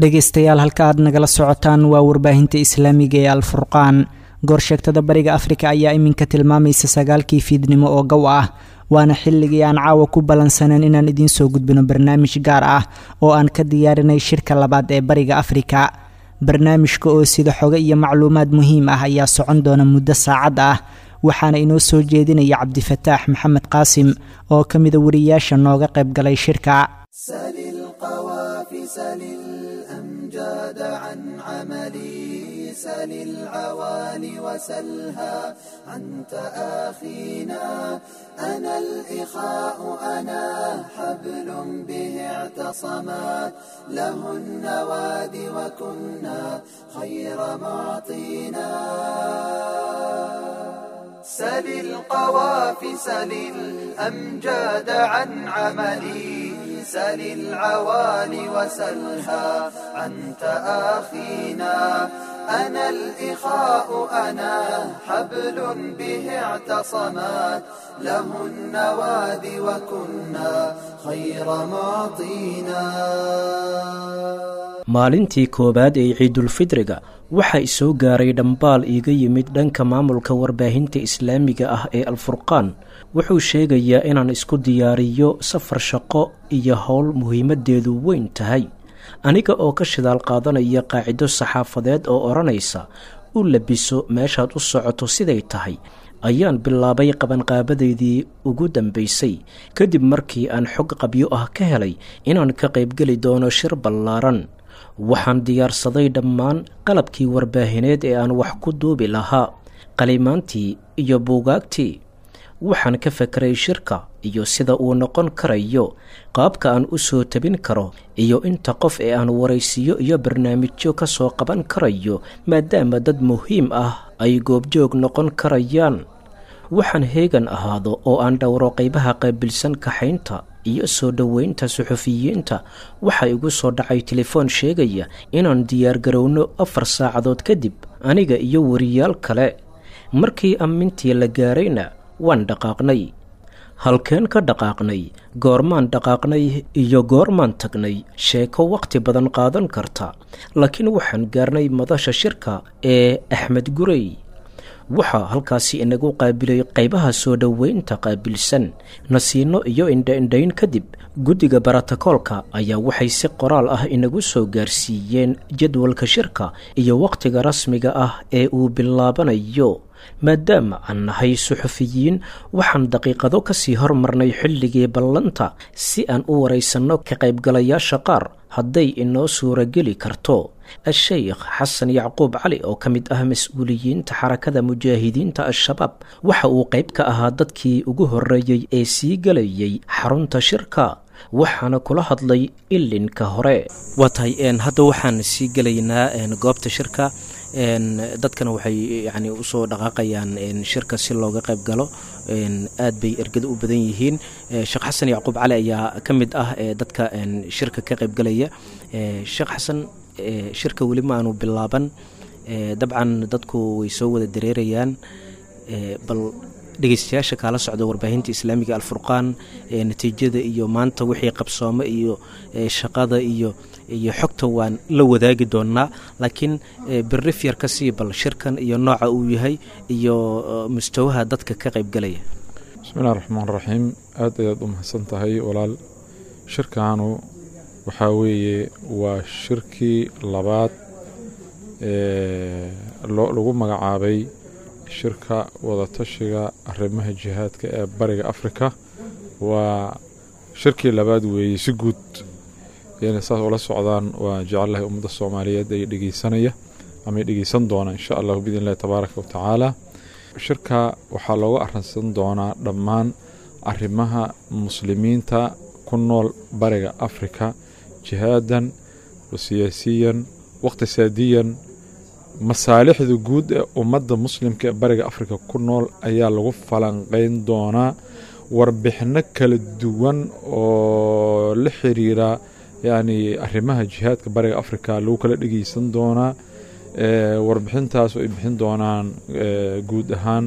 dhegaystayaal halka aad nagala socotaan waa warbaahinta islaamiga ee alfurqaan goorsheegtada bariga afrika ayaa iminka tilmaamaysa sagaalkii fiidnimo oo gow ah waana xilligii aan caawa ku ballansaneen inaan idiin soo gudbino barnaamij gaar ah oo aan ka diyaarinay shirka labaad ee bariga afrika barnaamijka oo sida xogo iyo macluumaad muhiim ah ayaa socon doona muddo saacad ah waxaana inoo soo jeedinaya cabdifataax maxamed qaasim oo ka mida wariyaasha nooga qayb galay shirka سل القوافس الأمجاد عن عملي سل العوالي وسلها عن تآخينا أنا الإخاء أنا حبل به اعتصمات له النواد وكنا خير معطينا سل القوافس الأمجاد عن عملي سل العوالي وسلها عن تآخينا أنا الإخاء أنا حبل به اعتصمات له النواد وكنا خير معطينا maalintii koowaad ee ciidulfidriga waxaa isoo gaaray dhambaal iiga yimid dhanka maamulka warbaahinta islaamiga ah ee alfurqaan wuxuu sheegayaa inaan isku diyaariyo safar shaqo iyo howl muhiimaddeedu weyn tahay aniga oo ka shidaal qaadanaya qaacido saxaafadeed oo odhanaysa u labiso meeshaad u socoto siday tahay ayaan bilaabay qabanqaabadeydii ugu dambaysay kadib markii aan xog qabyo ah ka helay inaan ka qaybgeli doono shir ballaaran waxaan diyaarsaday dhammaan qalabkii warbaahineed ee aan wax ku duubi lahaa qalimaantii iyo buugaagtii waxaan ka fakeray shirka iyo sida uu noqon karayo qaabka aan u soo tabin karo iyo inta qof ee aan waraysiyo iyo barnaamijyo ka soo qaban karayo maadaama dad muhiim ah ay goobjoog noqon karayaan waxaan heegan ahaado oo aan dhowro qaybaha qaabilsan kaxaynta iyo soo dhoweynta suxufiyiinta waxaa igu soo dhacay telefoon sheegaya inaan diyaargarowno afar saacadood kadib aniga iyo wariyaal kale markii ammintii la gaarayna waan dhaqaaqnay halkeen ka dhaqaaqnay goormaan dhaqaaqnay iyo goormaan tagnay sheeko wakhti badan qaadan karta laakiin waxaan gaarnay madasha shirka ee axmed gurey waxaa halkaasi inagu qaabilay qaybaha soo dhoweynta qaabilsan nasiino iyo indha-indhayn kadib guddiga baratakoolka ayaa waxay si qoraal ah inagu soo gaarsiiyeen jadwalka shirka iyo wakhtiga rasmiga ah ee uu bilaabanayo maadaama aan nahay suxufiyiin waxaan daqiiqado ka sii hormarnay xilligii ballanta si aan u waraysanno ka qaybgalayaasha qaar hadday inoo suurageli karto a-sheykh xasan yacquub cali oo ka mid ah mas-uuliyiinta xarakada mujaahidiinta al-shabaab waxa uu qayb ka ahaa dadkii ugu horreeyey ee sii gelayay xarunta shirka waxaana kula hadlay ilinka hore waa tahay hadda waxaan sii gelaynaa goobta shirka dadkana waxay yani usoo dhaqaaqayaan shirka si looga qayb galo aad bay ergada u badan yihiin sheekh xasan yacquub cali ayaa ka mid ah dadka shirka ka qaybgalaya sheekh xasan shirka weli ma aanu bilaaban dabcan dadku way soo wada dareerayaan bal dhegeystayaasha kaala socda warbaahinta islaamiga alfurqaan natiijada iyo maanta wixii qabsoome iyo shaqada iyo iyo xogta waan la wadaagi doonaa laakiin birif yar ka sii bal shirkan iyo nooca uu yahay iyo mustawaha dadka ka qaybgalaya bismillahi raxmaan raxiim aad ayaad u mahadsan tahay walaal shirkaanu waxaa weeye waa shirkii labaad ee lagu magacaabay shirka wadatashiga arrimaha jihaadka ee bariga afrika waa shirkii labaad weeye si guud inay saas ula socdaan waa jecelahay ummadda soomaaliyeed ay dhegeysanaya ama dhegeysan doona insha allahu biidn illahi tabaaraka wa tacaala shirka waxaa looga arinsan doonaa dhammaan arrimaha muslimiinta ku nool bariga afrika jihaadan wa siyaasiyan waqtisaadiyan masaalixda guud ee ummadda muslimka ee bariga afrika ku nool ayaa lagu falanqeyn doonaa warbixino kala duwan oo la xiriira yacni arrimaha jihaadka bariga afrika lagu kala dhegeysan doonaa warbixintaas ay bixin doonaan guud ahaan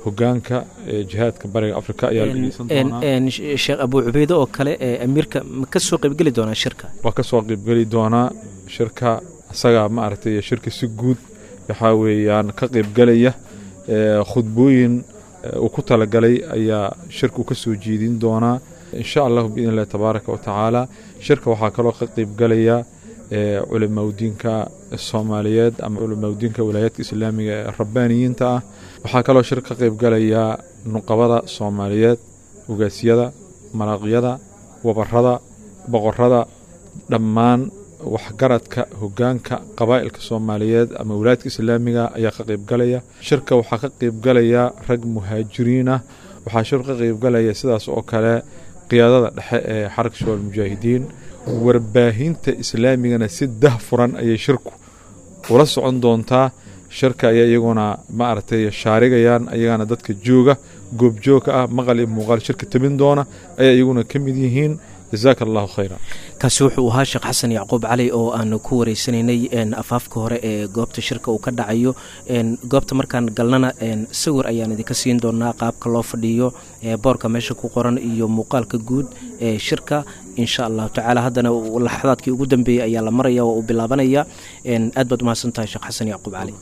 hogaanka jihaadka bariga afrika ayaa la dhegeysan doonaa sheekh abuu cubeyde oo kale ee amiirka ma ka soo qaybgeli doonaa shirka waa ka soo qaybgeli doonaa shirka isagaa ma aragtay shirka si guud waxaa weeyaan ka qaybgelaya khudbooyin uu ku talagalay ayaa shirka uu ka soo jeedin doonaa insha allahu biidn illahi tabaaraka wa tacaala shirka waxaa kaloo ka qaybgelaya culimaudiinka soomaaliyeed ama culimaudiinka wilaayaadka islaamiga ee rabbaaniyiinta ah waxaa kaloo shir ka qaybgelaya nuqabada soomaaliyeed ugaasyada maraqyada wabarada boqorada dhammaan waxgaradka hogaanka qabaa'ilka soomaaliyeed ama wilaayadka islaamiga ayaa ka qaybgalaya shirka waxaa ka qaybgalaya rag muhaajiriin ah waxaa shir ka qaybgalaya sidaas oo kale qiyaadada dhexe ee xarka shabaal mujaahidiin warbaahinta islaamigana si dah furan ayay shirku ula socon doontaa shirka ayaa iyaguna ma aragtay shaarigayaan ayagana dadka jooga goobjoogka ah maqal iyo muuqaal shirka tabin doona ayaa iyaguna ka mid yihiin jazaaka allahu khayra kaasi wuxuu ahaa sheekh xasan yacquub cali oo aanu ku wareysanaynay afaafka hore ee goobta shirka uu ka dhacayo goobta markaan galnana sawir ayaan idinka siin doonaa qaabka loo fadhiyo boorka meesha ku qoran iyo muuqaalka guud ee shirka insha allahu tacaala haddana laxadaadkii ugu dambeeyey ayaa la maraya oo uu bilaabanaya aad baad umahadsan tahay sheekh xasan yacquub cali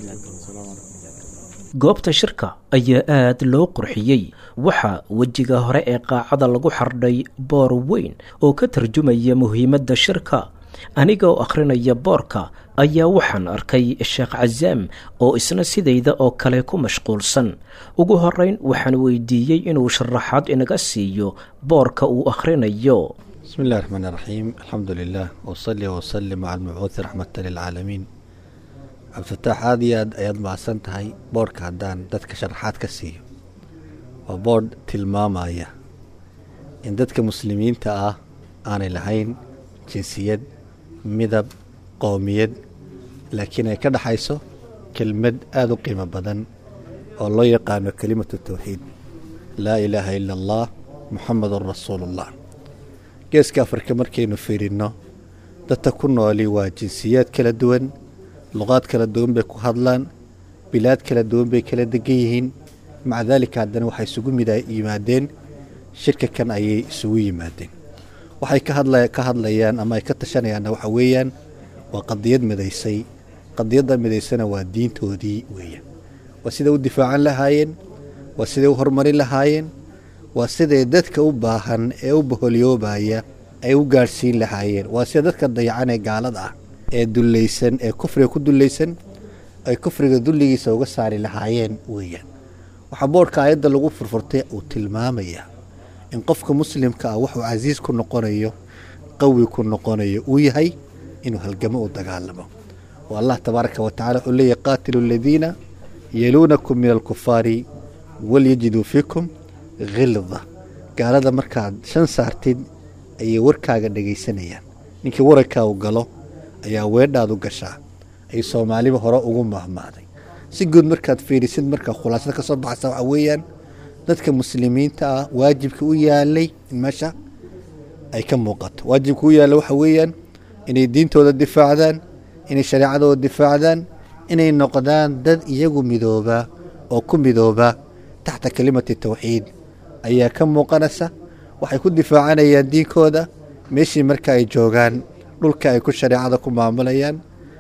goobta shirka ayaa aad loo qurxiyey waxaa wejiga hore ee qaacada lagu xardhay boor weyn oo ka tarjumaya muhiimadda shirka aniga oo akhrinaya boorka ayaa waxaan arkay sheekh casaam oo isna sidayda oo kale ku mashquulsan ugu horeyn waxaan weydiiyey inuu sharaxaad inaga siiyo boorka uu akhrinayo bismi illahi raxmaan iraxiim alxamdu lilah wsali wsalim cala almabcuudi raxmata lilcaalamiin cabdifataax aad iyo aad ayaad mahadsan tahay boodhka haddaan dadka sharaxaad ka siiyo waa boodh tilmaamaya in dadka muslimiinta ah aanay lahayn jinsiyad midab qoomiyad laakiin ay ka dhexayso kelmad aada u qiimo badan oo loo yaqaano kelimatu tawxiid laa ilaaha ila allah muxamadun rasuulullah geeska afrika markaynu fiirinno dadka ku nooli waa jinsiyaad kala duwan luqaad kala duwan bay ku hadlaan bilaad kala duwan bay kala degan yihiin maca daalika haddana waxay isugu mid yimaadeen shirka kan ayay isugu yimaadeen waxay ka hadlayaan ama ay ka tashanayaanna waxa weeyaan waa qadiyad midaysay qadiyadda midaysana waa diintoodii weeyaan waa siday u difaacan lahaayeen waa siday u horumarin lahaayeen waa siday dadka u baahan ee u baholyoobaya ay u gaadhsiin lahaayeen waa sida dadka dayacan ee gaalada ah ee dullaysan ee kufriga ku dullaysan ay kufriga dulligiisa uga saari lahaayeen weeyaan waxaa boodhka aayadda lagu furfurtay uu tilmaamayaa in qofka muslimka ah wuxuu casiis ku noqonayo qawi ku noqonayo uu yahay inuu halgamo u dagaalamo oo allah tabaaraka wa tacala wuxuu leeyahy qaatilu aladiina yaluunakum min alkufaari walyajiduu fiikum khilda gaalada markaad shan saartid ayay warkaaga dhegaysanayaan ninkii warankaa u galo ayaa weedhaadu gashaa ay soomaaliba hore ugu mahmaaday si guud markaad fiirisid markaa khulaasada ka soo baxaysa waxaa weeyaan dadka muslimiinta ah waajibka u yaalay in meesha ay ka muuqato waajibka u yaalla waxa weeyaan inay diintooda difaacdaan inay shareecadooda difaacdaan inay noqdaan dad iyagu midooba oo ku midooba taxta kelimati tawxiid ayaa ka muuqanaysa waxay ku difaacanayaan diinkooda meeshii marka ay joogaan dhulka ay ku shareecada ku maamulayaan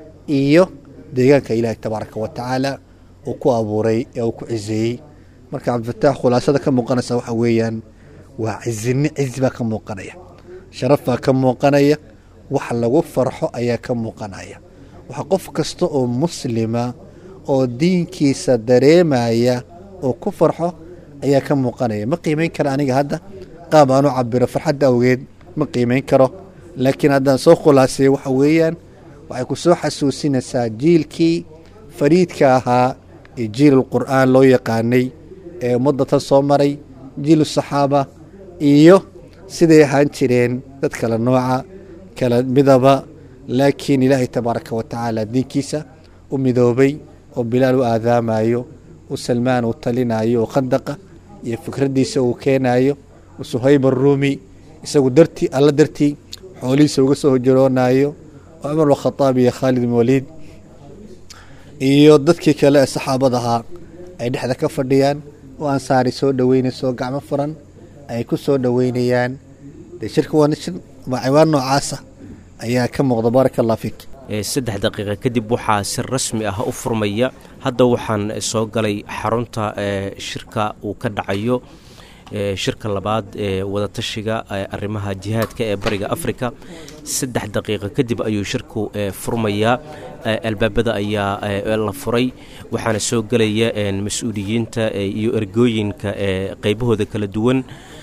iyo deegaanka ilaahay tabaaraka wa tacaala uu ku abuuray ee uu ku ciseeyey marka cabdifataax khulaasada ka muuqanaysa waxa weeyaan waa cizini cizi baa ka muuqanaya sharaf baa ka muuqanaya wax lagu farxo ayaa ka muuqanaya waxa qof kasta oo muslima oo diinkiisa dareemaya oo ku farxo ayaa ka muuqanaya ma qiimeyn kara aniga hadda qaab aan u cabiro farxadda awgeed ma qiimeyn karo laakiin haddaan soo khulaaseeyo waxa weeyaan waxay ku soo xasuusinaysaa jiilkii fariidka ahaa ee jiilul qur'aan loo yaqaanay ee ummadda tan soo maray jiilu saxaaba iyo siday ahaan jireen dad kala nooca kala midaba laakiin ilaahay tabaaraka wa tacaala diinkiisa u midoobay oo bilaal u aadaamayo u salmaan uu talinayo oo khandaqa iyo fikraddiisa uu keenayo suhayb aruumi isagu dartii alla dartii xoolihiisa uga soo hojoroonayo oo cumar bkhadaab iyo khaalid bin waliid iyo dadkii kale ee saxaabada ahaa ay dhexda ka fadhiyaan oo ansaari soo dhoweynayso gacmo furan ay ku soo dhoweynayaan dee shirka waa shir ciwaan noocaasa ayaa ka muuqda baaraka allah fiik saddex daqiiqa kadib waxaa si rasmi ah u furmaya hadda waxaan soo galay xarunta shirka uu ka dhacayo shirka labaad ee wadatashiga arrimaha jihaadka ee bariga afrika saddex daqiiqa kadib ayuu shirku furmayaa albaabada ayaa la furay waxaana soo gelaya mas-uuliyiinta iyo ergooyinka qeybahooda kala duwan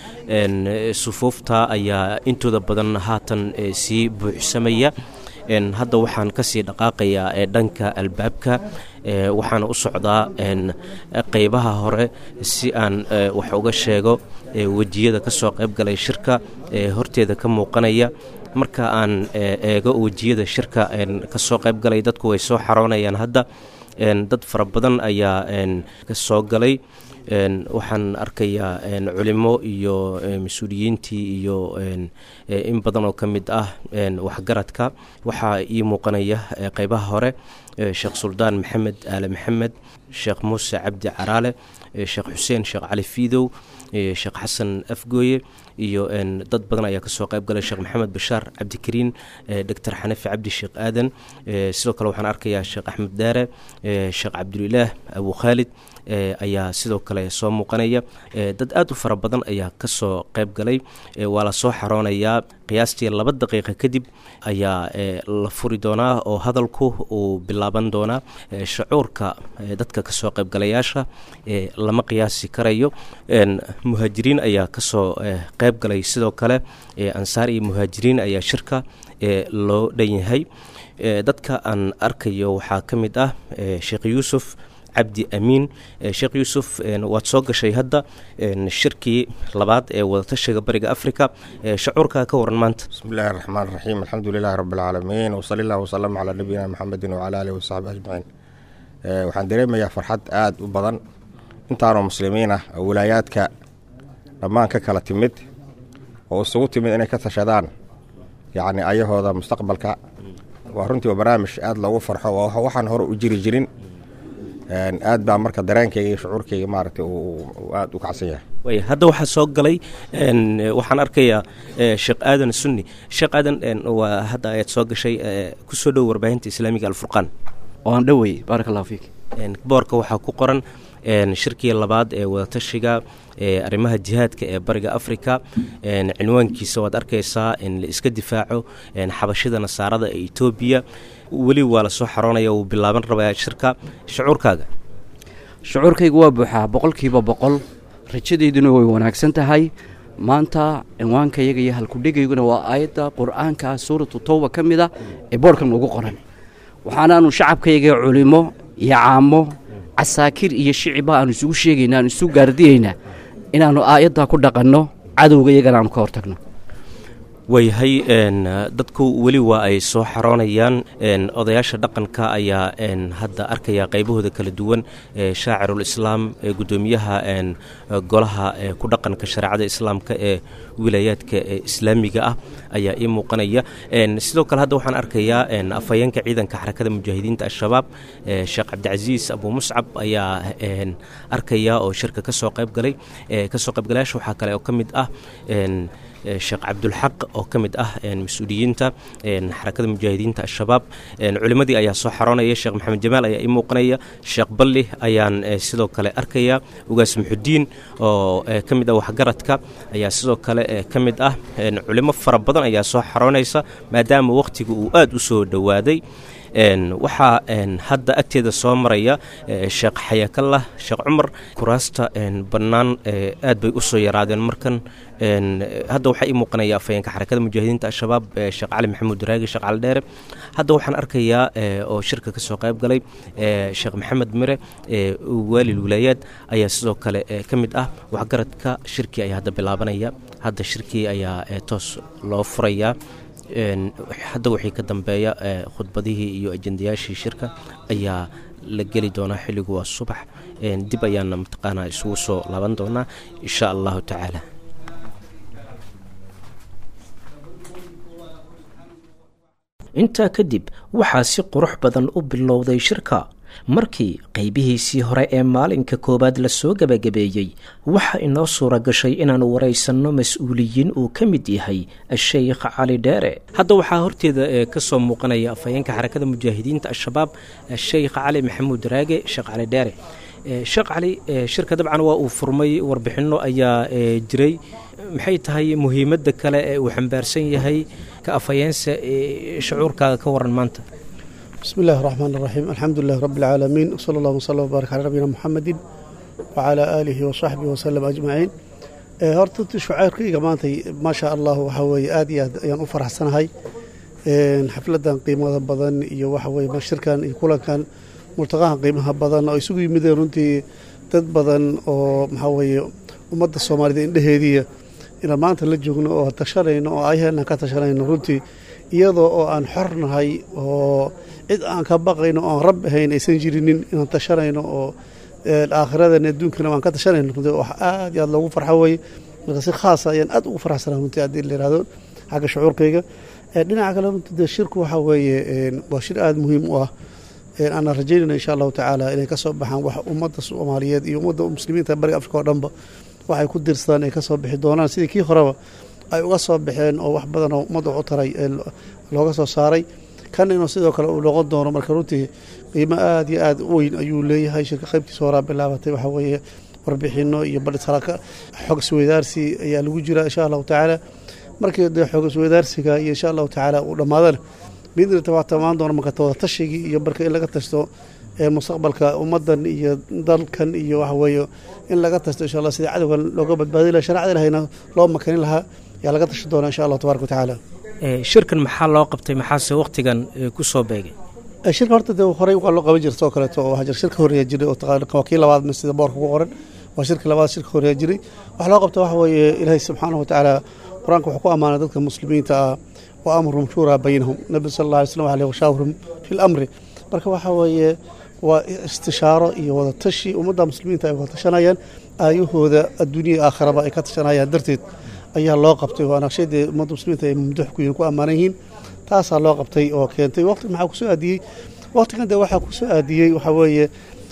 sufuufta ayaa intooda badan haatan sii buuxsamaya hadda waxaan kasii dhaqaaqayaa dhanka albaabka waxaana u socdaa qeybaha hore si aan wax uga sheego wejiyada kasoo qayb galay shirka horteeda ka muuqanaya marka aan eego wejiyada shirka kasoo qayb galay dadku way soo xaroonayaan hadda dad fara badan ayaa kasoo galay waxaan arkayaa culimo iyo mas-uuliyiintii iyo in badan oo ka mid ah waxgaradka waxaa ii muuqanaya qeybaha hore sheekh suldaan maxamed aale maxamed sheekh muuse cabdi caraale sheekh xuseen sheekh cali fiidow sheekh xasan afgooye iyo dad badan ayaa kasoo qayb galay sheekh maxamed bashaar cabdikariin doctor xanafi cabdi sheekh aadan sidoo kale waxaan arkayaa sheekh axmed daare sheekh cabdulilaah abu khaalid ayaa sidoo kale soo muuqanaya dad aad u fara badan ayaa kasoo qayb galay waa la soo xaroonayaa qiyaastii laba daqiiqa kadib ayaa la furi doonaa oo hadalku uu bilaaban doonaa shucuurka dadka kasoo qaybgalayaasha lama qiyaasi karayo muhaajiriin ayaa kasoo qayb galay sidoo kale ansaar iyo muhaajiriin ayaa shirka loo dhan yahay dadka aan arkayo waxaa ka mid ah sheekh yuusuf cabdi amiin sheekh yuusuf waad soo gashay hadda shirkii labaad ee wadatashiga bariga africa shacuurkaa ka waran maanta bismi illaahi raxmaan raxiim alxamdu lilahi rabbi alcaalamiin wsali allah wasalam calaa nabiyina maxamedin wacala alihi wasaxbi ajmaciin waxaan dareemayaa farxad aada u badan intaanoo muslimiin ah oo wilaayaadka dhammaan ka kala timid oo isugu timid inay ka tashadaan yacni ayahooda mustaqbalka waa runtii waa barnaamij aada loogu farxo oo waxaan hore u jiri jirin aad baa marka dareenkayga iyo shucuurkayga maaragtay aada u kacsan yahay way hadda waxaa soo galay waxaan arkayaa sheekh aadan sunni sheekh aadan waa hadda ayaad soo gashay kusoo dhow warbaahinta islaamiga alfurqaan waan dhowey baarak allahu fiik boorka waxaa ku qoran shirkii labaad ee wadatashiga arrimaha jihaadka ee bariga africa cinwaankiisa waad arkaysaa in la iska difaaco xabashida nasaarada ee etoobiya weli waa lasoo xaroonaya wuu bilaaban rabaa shirka shucuurkaaga shucuurkaygu waa buuxaa boqolkiiba boqol rajadeyduna way wanaagsan tahay maanta cinwaankayaga iyo halkudhegayguna waa aayadda qur-aanka suuratu towba ka mid a ee boorhkan ugu qoran waxaanaanu shacabkayaga culimo iyo caamo casaakir iyo shiciba aanu isugu sheegaynaa aanu isugu gaardiyaynaa inaannu aayaddaa ku dhaqanno cadowga iyagana aanu ka hortagno waayahay dadku weli waa ay soo xaroonayaan odayaasha dhaqanka ayaa hadda arkaya qaybahooda kala duwan shaacirul islaam gudoomiyaha golaha ku dhaqanka shareecada islaamka ee wilaayaadka islaamiga ah ayaa ii muuqanaya sidoo kale hadda waxaan arkayaa afhayeenka ciidanka xarakada mujaahidiinta al-shabaab sheekh cabdicasiis abu muscab ayaa arkaya oo shirka kasoo qaybgalay kasoo qaybgalayaasha waxaa kale oo ka mid ah sheekh cabdulxaq oo ka mid ah mas-uuliyiinta xarakada mujaahidiinta al-shabaab culimadii ayaa soo xaroonaya sheekh maxamed jamaal ayaa ii muuqanaya sheekh balli ayaan sidoo kale arkaya ugaas muxudiin oo ka mid ah waxgaradka ayaa sidoo kale ka mid ah culimo fara badan ayaa soo xaroonaysa maadaama wakhtiga uu aada u soo dhowaaday waxaa hadda agteeda soo maraya sheekh xayaakallah sheekh cumar kuraasta bannaan aad bay u soo yaraadeen markan hadda waxaa ii muuqanaya afhayeenka xarakada mujaahidiinta al-shabaab sheekh cali maxamuud daraagi sheekh cali dheere hadda waxaan arkayaa oo shirka kasoo qayb galay sheekh maxamed mire waalil wilaayaad ayaa sidoo kale ka mid ah waxgaradka shirkii ayaa hadda bilaabanaya hadda shirkii ayaa toos loo furayaa hadda wixii ka dambeeya khudbadihii iyo ajendayaashii shirka ayaa la geli doonaa xilligu waa subax dib ayaana mataqaanaa isugu soo laaban doonaa insha allahu tacaala intaa kadib waxaa si qurux badan u bilowday shirka markii qaybihiisii hore ee maalinka koowaad lasoo gebagabeeyey waxaa inoo suura gashay inaanu waraysanno mas-uuliyiin uu ka mid yahay a-sheykh cali dheere hadda waxaa horteeda ka soo muuqanaya afhayeenka xarakada mujaahidiinta al-shabaab sheykh cali maxamuud raage sheekh cali dheere sheekh cali shirka dabcan waa uu furmay warbixinno ayaa jiray maxay tahay muhiimadda kale ee uu xambaarsan yahay ka afhayeensa shucuurkaaga ka waran maanta بسم الله الرحمن الرحيم الحمد لله رب العالمين وصلى الله وسلم وبارك على نبينا محمد وعلى آله وصحبه وسلم أجمعين horta shucayrkayga maanta maasha allah waxa weeye aad iyo aad ayaan u faraxsanahay xafladan qiimada badan iyo waxa weye shirkan iyo kulankan murtaqahan qiimaha badan oo isugu yimideen runtii dad badan oo maxaa weeye ummadda soomaalida indheheediiya inaan maanta la joogno oo tashanayno oo ayaheenan ka tashanayno runtii iyadoo oo aan xornahay oo cid aan ka baqayno oon rab ahayn aysan jirinin inaan tashanayno oo aakhiradan adduunkana waan ka tashanayno runtii wax aad iyo aad loogu farxo weye marka si khaasa ayaan aad ugu faraxsanaa runtii haddii la yihahdo xagga shucuurkayga dhinaca kale runtii dee shirku waxa weeye waa shir aada muhiim u ah aanan rajaynayna insha allahu tacaala inay ka soo baxaan wax ummadda soomaaliyeed iyo ummadda muslimiinta bariga afrika oo dhanba waxay ku dirsadaan ay ka soo bixi doonaan sidii kii horeba ay uga soo baxeen oo wax badan oo ummadda u taray looga soo saaray kan inuu sidoo kale uu noqon doono marka runtii qiimo aad iyo aad u weyn ayuu leeyahay shirka qaybtiisa horaa bilaabatay waxaa weeye warbixino iyo badhisaraka xog isweydaarsi ayaa lagu jira insha allahu tacaala markii dee xog isweydaarsiga iyo insha allahu tacaala uu dhammaadana biidnita waa tamaan doona marka wada tashigii iyo marka in laga tashto mustaqbalka ummadan iyo dalkan iyo waxa weeye in laga tashto insha allah sidii cadowgan looga badbaadi laha sharcada ilahayna loo makanin lahaa ayaa laga tashi doona insha allah tabaraka watacaala shirkan maxaa loo qabtay maxaase wakhtigan ku soo beegay shirka horta dee horey waa loo qaban jirta oo kaleeto oo waxaa jira shirka horeeya jiray oo waa kii labaad sida boorka ku qoran waa shirka labaad shirka horeeya jiray waxa loo qabta waxa weeye ilaahay subxaanahu watacaala qur-aanka wuxuu ku ammaanay dadka muslimiinta ah wa amruhum shuuraa baynahum nabi sala allah alay slam aleh washaawirhum fi lamri marka waxa weeye waa istishaaro iyo wada tashi ummadda muslimiinta ay wada tashanayaan aayahooda adduunya aakhiraba ay ka tashanayaan darteed ayaa loo qabtay waana shaydee ummadda muslimiinta ay mumduux ku yihin ku ammaanan yihiin taasaa loo qabtay oo keentay waqti maxaa kusoo aadiyey waqtigan dee waxaa kusoo aadiyey waxaa weeye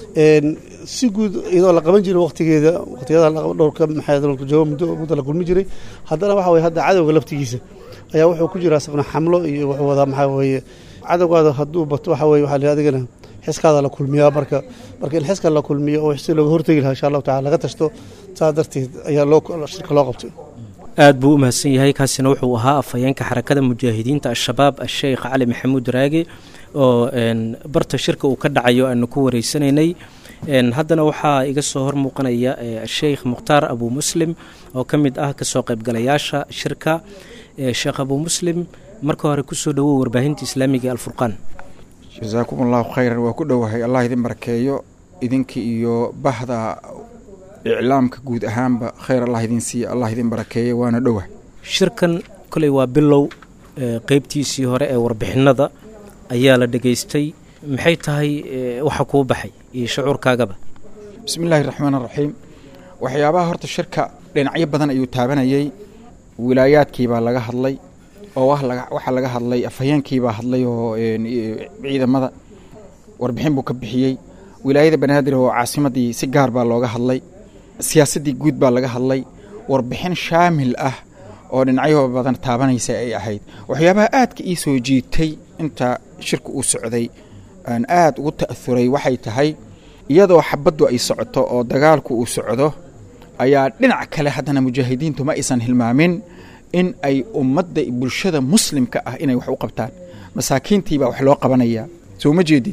si guud iyadoo la qaban jiray waqtigeeda waqtiyada dhowrka maxaajoogo muddo muddo la kulmi jiray haddana waxa weye hadda cadowga laftigiisa ayaa wuxuu ku jiraa isagna xamlo iyo wuxuu wadaa maxaa weeye cadowgaada hadduu bato waxa weye waxaa la adigana xiskaada la kulmiyaa marka marka in xiska la kulmiyo oo si looga hortegi lahaa insha allahu tacala laga tashto saa darteed ayaa loo shirka loo qabtay aad buu u mahadsan yahay kaasina wuxuu ahaa afhayeenka xarakada mujaahidiinta al-shabaab a-sheykh cali maxamuud raage oo barta shirka uu ka dhacayo aanu ku wareysanaynay haddana waxaa iga soo hor muuqanaya sheikh mukhtaar abu muslim oo ka mid ah kasoo qaybgalayaasha shirka sheekh abu muslim marka hore kusoo dhowow warbaahinta islaamiga ee alfurqaan jasaakum allahu khayran waa ku dhowahay allah idin barakeeyo idinka iyo bahda iclaamka guud ahaanba khayr allah idin siiya allah idin barakeeya waana dhowah shirkan koley waa bilow qeybtiisii hore ee warbixinada ayaa la dhegaystay maxay tahay waxa kuu baxay iyo shucuurkaagaba bismi illaahi raxmaan araxiim waxyaabaha horta shirka dhinacyo badan ayuu taabanayey wilaayaadkiibaa laga hadlay oo waxaa laga hadlay afhayeenkiibaa hadlay oo ciidamada warbixin buu ka bixiyey wilaayada banaadir oo caasimadii si gaar baa looga hadlay siyaasaddii guud baa laga hadlay warbixin shaamil ah oo dhinacyo badan taabanaysa ay ahayd waxyaabaha aadka ii soo jiitay inta shirka uu socday aan aad ugu ta'huray waxay tahay iyadoo xabaddu ay socoto oo dagaalku uu socdo ayaa dhinac kale haddana mujaahidiintu ma aysan hilmaamin in ay ummadda bulshada muslimka ah inay wax u qabtaan masaakiintiibaa wax loo qabanayaa soo ma jeedid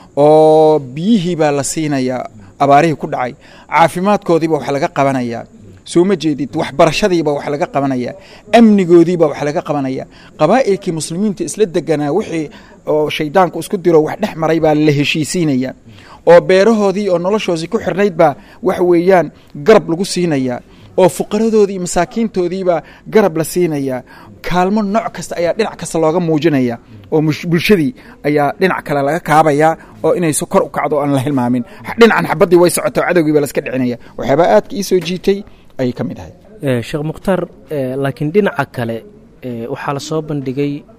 oo biyihii baa la siinayaa abaarihii ku dhacay caafimaadkoodiiba wax laga qabanayaa soo ma jeedid waxbarashadiiba wax laga qabanayaa amnigoodiiba wax laga qabanayaa qabaa'ilkii muslimiinta isla deganaa wixii oo shaydaanku isku diro wax dhex maray baa la heshiisiinayaa oo beerahoodii oo noloshoodii ku xirnayd baa wax weeyaan garab lagu siinayaa oo fuqaradoodii iyo masaakiintoodiibaa garab la siinayaa kaalmo nooc kasta ayaa dhinac kasta looga muujinaya oo bulshadii ayaa dhinac kale laga kaabayaa oo inayso kor u kacdo aan la hilmaamin dhinacan xabaddii way socoto cadowgii baa laska dhicinaya waxyaabaa aadka ii soo jiitay ayay ka mid ahay sheekh mukhtaar laakiin dhinaca kale waxaa la soo bandhigay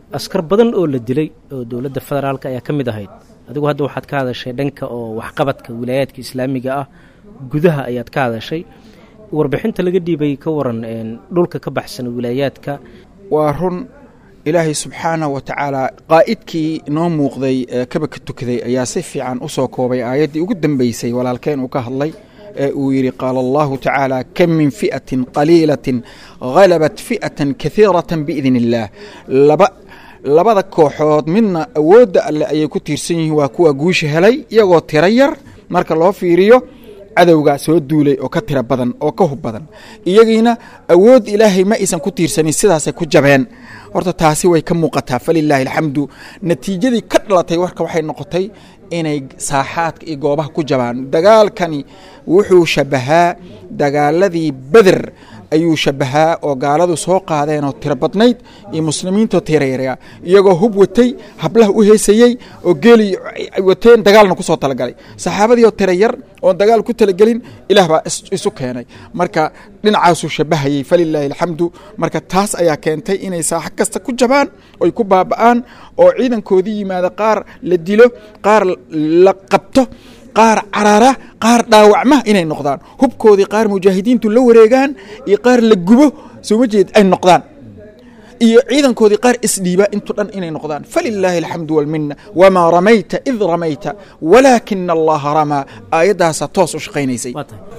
askar badan oo la dilay oo dowladda federaalka ayaa ka mid ahayd adigu hadda waxaad ka hadashay dhanka oo waxqabadka wilaayaadka islaamiga ah gudaha ayaad ka hadashay warbixinta laga dhiibay ka waran dhulka ka baxsan wilaayaadka waa run ilaahay subxaanahu wa tacaala qaa'idkii noo muuqday ee kaba ka tukaday ayaa si fiican u soo koobay aayaddii ugu dambeysay walaalkeen uu ka hadlay ee uu yidhi qaala allahu tacaala kam min fi'atin qaliilatin halabat fi'atan kahiiratan biidn illaah laba labada kooxood midna awoodda alleh ayay ku tiirsan yihiin waa kuwa guusha helay iyagoo tiro yar marka loo fiiriyo cadowgaa soo duulay oo ka tiro badan oo ka hub badan iyagiina awood ilaahay ma aysan ku tiirsanin sidaasay ku jabeen horta taasi way ka muuqataa falilaahi alxamdu natiijadii ka dhalatay warka waxay noqotay inay saaxaadka iyo goobaha ku jabaan dagaalkani wuxuu shabahaa dagaaladii beder ayuu shabahaa oo gaaladu soo qaadeenoo tiro badnayd iyo muslimiintoo tiirayaraya iyagoo hub watay hablaha u heesayey oo geeli wateen dagaalna ku soo talagalay saxaabadii oo tiro yar oon dagaal ku talagelin ilaah baa isu keenay marka dhinacaasuu shabahayey falilaahi alxamdu marka taas ayaa keentay inay saaxo kasta ku jabaan oy ku baaba'aan oo ciidankoodii yimaada qaar la dilo qaar la qabto qaar carara qaar dhaawacma inay noqdaan hubkoodii qaar mujaahidiintu la wareegaan iyo qaar la gubo sooma jeed ay noqdaan iyo ciidankoodii qaar isdhiiba intu dhan inay noqdaan falilaahi alxamdu walmina wamaa ramayta id ramayta walaakina allaha ramaa aayaddaasaa toos u shaqaynaysay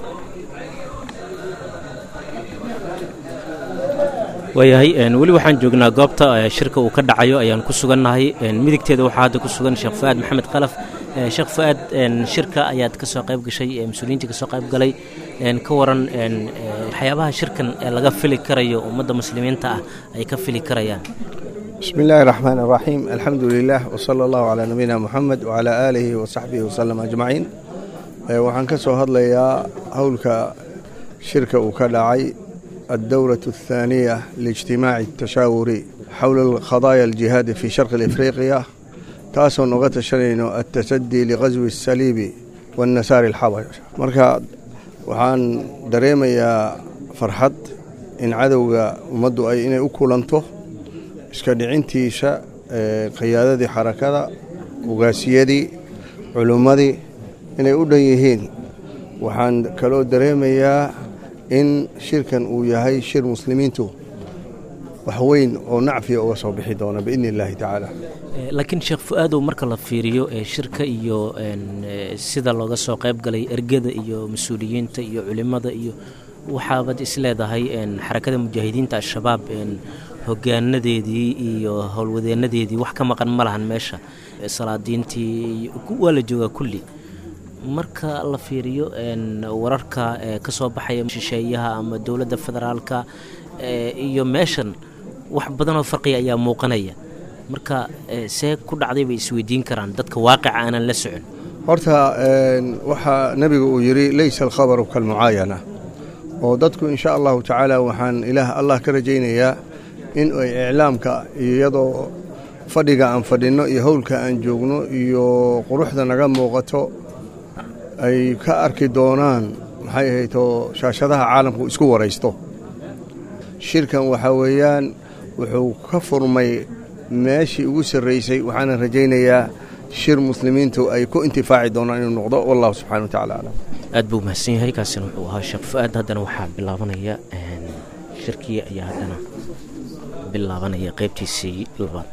waayahay weli waxaan joognaa goobta shirka uu ka dhacayo ayaan ku sugannahay midigteeda waxaa hadda ku sugan sheekh fu'aad maxamed khalaf sheekh fu'aad shirka ayaad ka soo qayb gashay mas-uuliyiintii ka soo qayb galay ka waran waxyaabaha shirkan ee laga fili karayo ummadda muslimiinta ah ay ka fili karayaan بسم الله الرحمن الرحيم الحمد لله وصلى الله على نبينا محمد وعلى آله وصحبه وسلم أجمعين waxaan ka soo hadlayaa howlka shirka uu ka dhacay الدورة الثانية لاجتماع التشاور حول القضايا الجهاد في شرق الإفريقيا taasoo noga tashanayno التسدي لغزو السليب والنسار الحبش marka waxaan dareemayaa farxad in cadowga ummaddu ay inay u kulanto iska dhicintiisa qiyaadadii xarakada ugaasiyadii culummadii inay u dhan yihiin waxaan kaloo dareemayaa in shirkan uu yahay shir muslimiintu wax weyn oo nacfiya uga soo bixi doona biidni illaahi tacaala laakiin sheekh fu-aadow marka la fiiriyo shirka iyo sida looga soo qayb galay ergada iyo mas-uuliyiinta iyo culimada iyo waxaabad isleedahay xarakada mujaahidiinta al-shabaab hogaanadeedii iyo howlwadeenadeedii wax ka maqan ma lahan meesha salaadiintii waa la joogaa kulli marka la fiiriyo wararka ka soo baxaya shisheeyaha ama dowladda federaalka iyo meeshan wax badanoo farqiya ayaa muuqanaya marka see ku dhacday bay isweydiin karaan dadka waaqica aanan la socon horta waxaa nebigu uu yidhi leysa alkhabaru kalmucaayana oo dadku insha allahu tacaala waxaan ilaah allah ka rajaynayaa in ay iclaamka iyadoo fadhiga aan fadhinno iyo howlka aan joogno iyo quruxda naga muuqato ay ka arki doonaan maxay ahayto shaashadaha caalamku isku waraysto shirkan waxaa weeyaan wuxuu ka furmay meeshii ugu sarraysay waxaana rajaynayaa shir muslimiintu ay ku intifaaci doonaan inuu noqdo wallahu subxana wa tacala aclam aad buu mahadsan yahay kaasina wuxuu ahaa sheekh fu-aad haddana waxaa bilaabanaya shirkii ayaa haddana bilaabanaya qaybtiisii labaad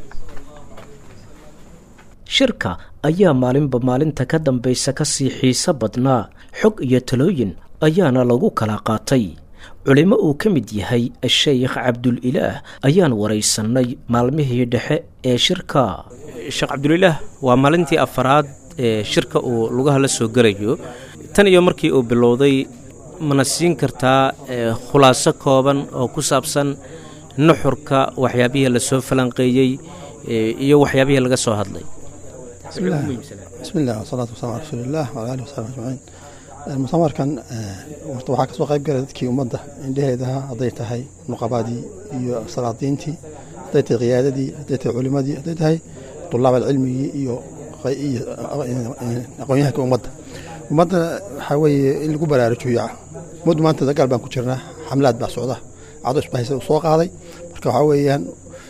shirka ayaa maalinba maalinta ka dambaysa ka sii xiiso badnaa xog iyo talooyin ayaana lagu kala qaatay culimo uu ka mid yahay sheekh cabdulilaah ayaan waraysannay maalmihii dhexe ee shirka sheekh cabdulilaah waa maalintii afaraad ee shirka uu lugaha la soo gelayo tan iyo markii uu bilowday mana siin kartaa khulaaso kooban oo ku saabsan nuxurka waxyaabihii lasoo falanqeeyey iyo waxyaabihii laga soo hadlay bismi illah wasalaatu wasalam ala rasuuliillah wala alih wasaxbi ajmaciin mutamarkan horta waxaa ka soo qayb galay dadkii ummadda indheheedaha hadday tahay nuqabaadii iyo salaadiintii hadday tahay khiyaadadii hadday tahay culimadii hadday tahay tulaab alcilmigii iyo aqoonyahanka ummadda ummadda waxaa weeye in lagu baraarujiyo ummaddu maanta dagaal baan ku jirnaa xamlaad baa socda cado isbahaysa uu soo qaaday marka waxaa weeyaan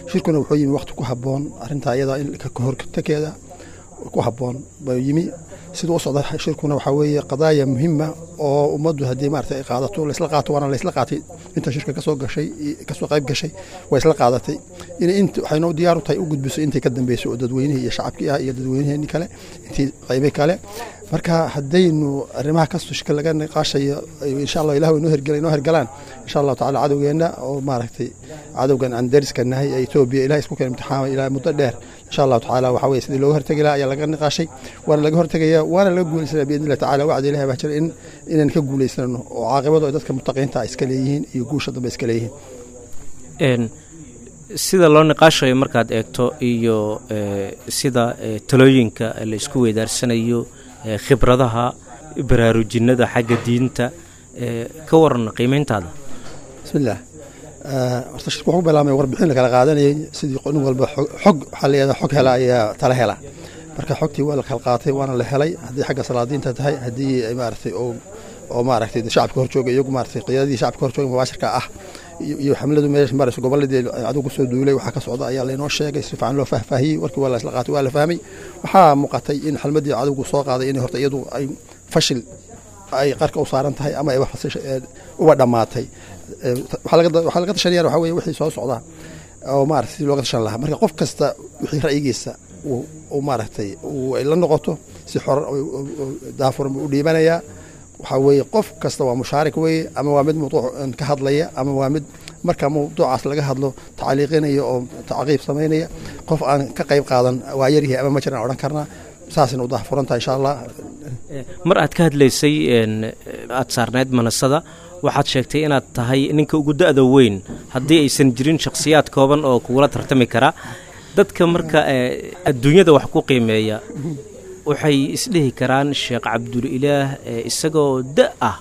shirkuna wuxuu yimi waqti ku habboon arrintaa iyada in kahortakeeda ku habboon buu yimi siduu u socda shirkuna waxaa weeye qadaaya muhima oo ummaddu haddii maarata ay qaadato laysla qaato waana laysla qaatay inta shirka kasoo gashay kasoo qayb gashay waa isla qaadatay in int waxaynu diyaar u tahay u gudbiso intay ka dambeysay oo dadweynihii iyo shacabkii ah iyo dadweyniheenii kale intii qaybe kale marka haddaynu arrimaha kastoo shirka laga niqaashayo insha allah ilah inoo hergela inoo hergalaan insha allahu tacala cadowgeenna oo maaragtay cadowgan aan dariska nahay ee etoobiya ilahay isku keen imtixaamay ilaa muddo dheer insha allahu tacaala waxaa weye sidii looga hortegi lahaa ayaa laga niqaashay waana laga hortegaya waana laga guulaysanaya biidni illahi tacala wacdi ilahi baa jira in inaan ka guulaysano oo caaqibadu ay dadka mutaqiinta iska leeyihiin iyo guusha dambe iska leeyihiin sida loo niqaashayo markaad eegto iyo sida talooyinka la isku weydaarsanayo khibradaha baraarujinada xagga diinta ka waran qiimeyntaada bismillaah horta shirku waxu bilaabmay warbixin la kala qaadanayay sidii nin walba xog waxaa layihahdaa xog hela ayaa tala hela marka xogtii waa la kala qaatay waana la helay haddii xagga salaadiinta tahay haddii maaragtay oo maaragtay shacabka horjooga iyagu maaragtay qiyadadii shacabka horjooga mubaashirka ah iyo xamladu meesha marayso goboladii adigu soo duulay waxaa ka socda ayaa laynoo sheegay si fiican loo fahfaahiyey warkii waa la isla qaatay waa la fahmay waxaa muuqatay in xalmadii adigu soo qaaday inay horta iyadu ay fashil ay qarka u saaran tahay ama ay uba dhammaatay waxaa laga tashanayaan waxaa weye wixii soo socda oo maarata si looga tashan lahaa marka qof kasta wixii ra'yigiisa uu maaragtay ay la noqoto si xor daafuran buu u dhiibanayaa waxaa weeye qof kasta waa mushaarik weeye ama waa mid mawduuc ka hadlaya ama waa mid marka mawduucaas laga hadlo tacliiqinaya oo tacqiib samaynaya qof aan ka qayb qaadan waa yaryahay ama ma jiraan odhan karnaa saasina u dahfurantaha insha allah mar aad ka hadlaysay aad saarneyd manasada waxaad sheegtay inaad tahay ninka ugu da-da weyn haddii aysan jirin shakhsiyaad kooban oo kugula tartami kara dadka marka adduunyada wax ku qiimeeya waxay isdhihi karaan sheekh cabdulilaah isagoo da ah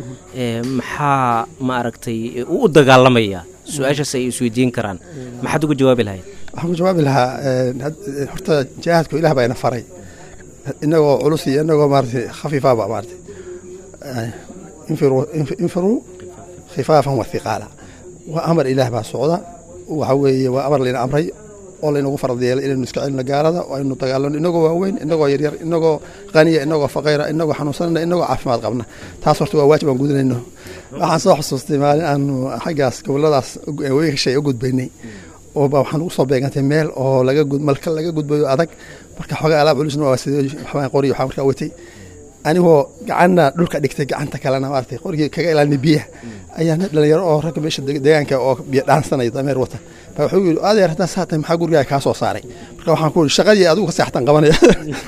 maxaa ma aragtay uu u dagaalamaya su-aashaas ay isweydiin karaan maxaad uga jawaabi lahayd waxaan ku jawaabi lahaa horta jihaadku ilah baa ina faray inagoo culus iyo inagoo maarata khafiifaaba maarata infiruu khifaafan wa hiqaala waa amar ilaah baa socda waxa weeye waa amar layna amray oo laynagu farad yeelay inaynu iska celino gaalada oo aynu dagaalano inagoo waaweyn inagoo yaryar inagoo qaniya inagoo faqayra inagoo xanuunsanana inagoo caafimaad qabna taas horta waa waajib aan gudanayno waxaan soo xusuustay maalin aanu xaggaas goboladaas weykashay u gudbaynay oo ba waxaan ugu soo beegantay meel oo laga malka laga gudbayo adag marka xoogaa alaab culusna waa sidee waxbaan qori waxaa markaa watay anigoo gacanna dhulka dhigtay gacanta kalena maaragtay qorigii kaga ilaalinay biyaha ayaa nin dhalinyaro oo ragga meesha deegaanka oo biyo dhaansanaya dameer wata baa wuxuu yidhi adeer haddaa saa tahay maxaa gurigaaga kaa soo saaray marka waxaan ku yidhi shaqadii adigu ka seextan qabanaya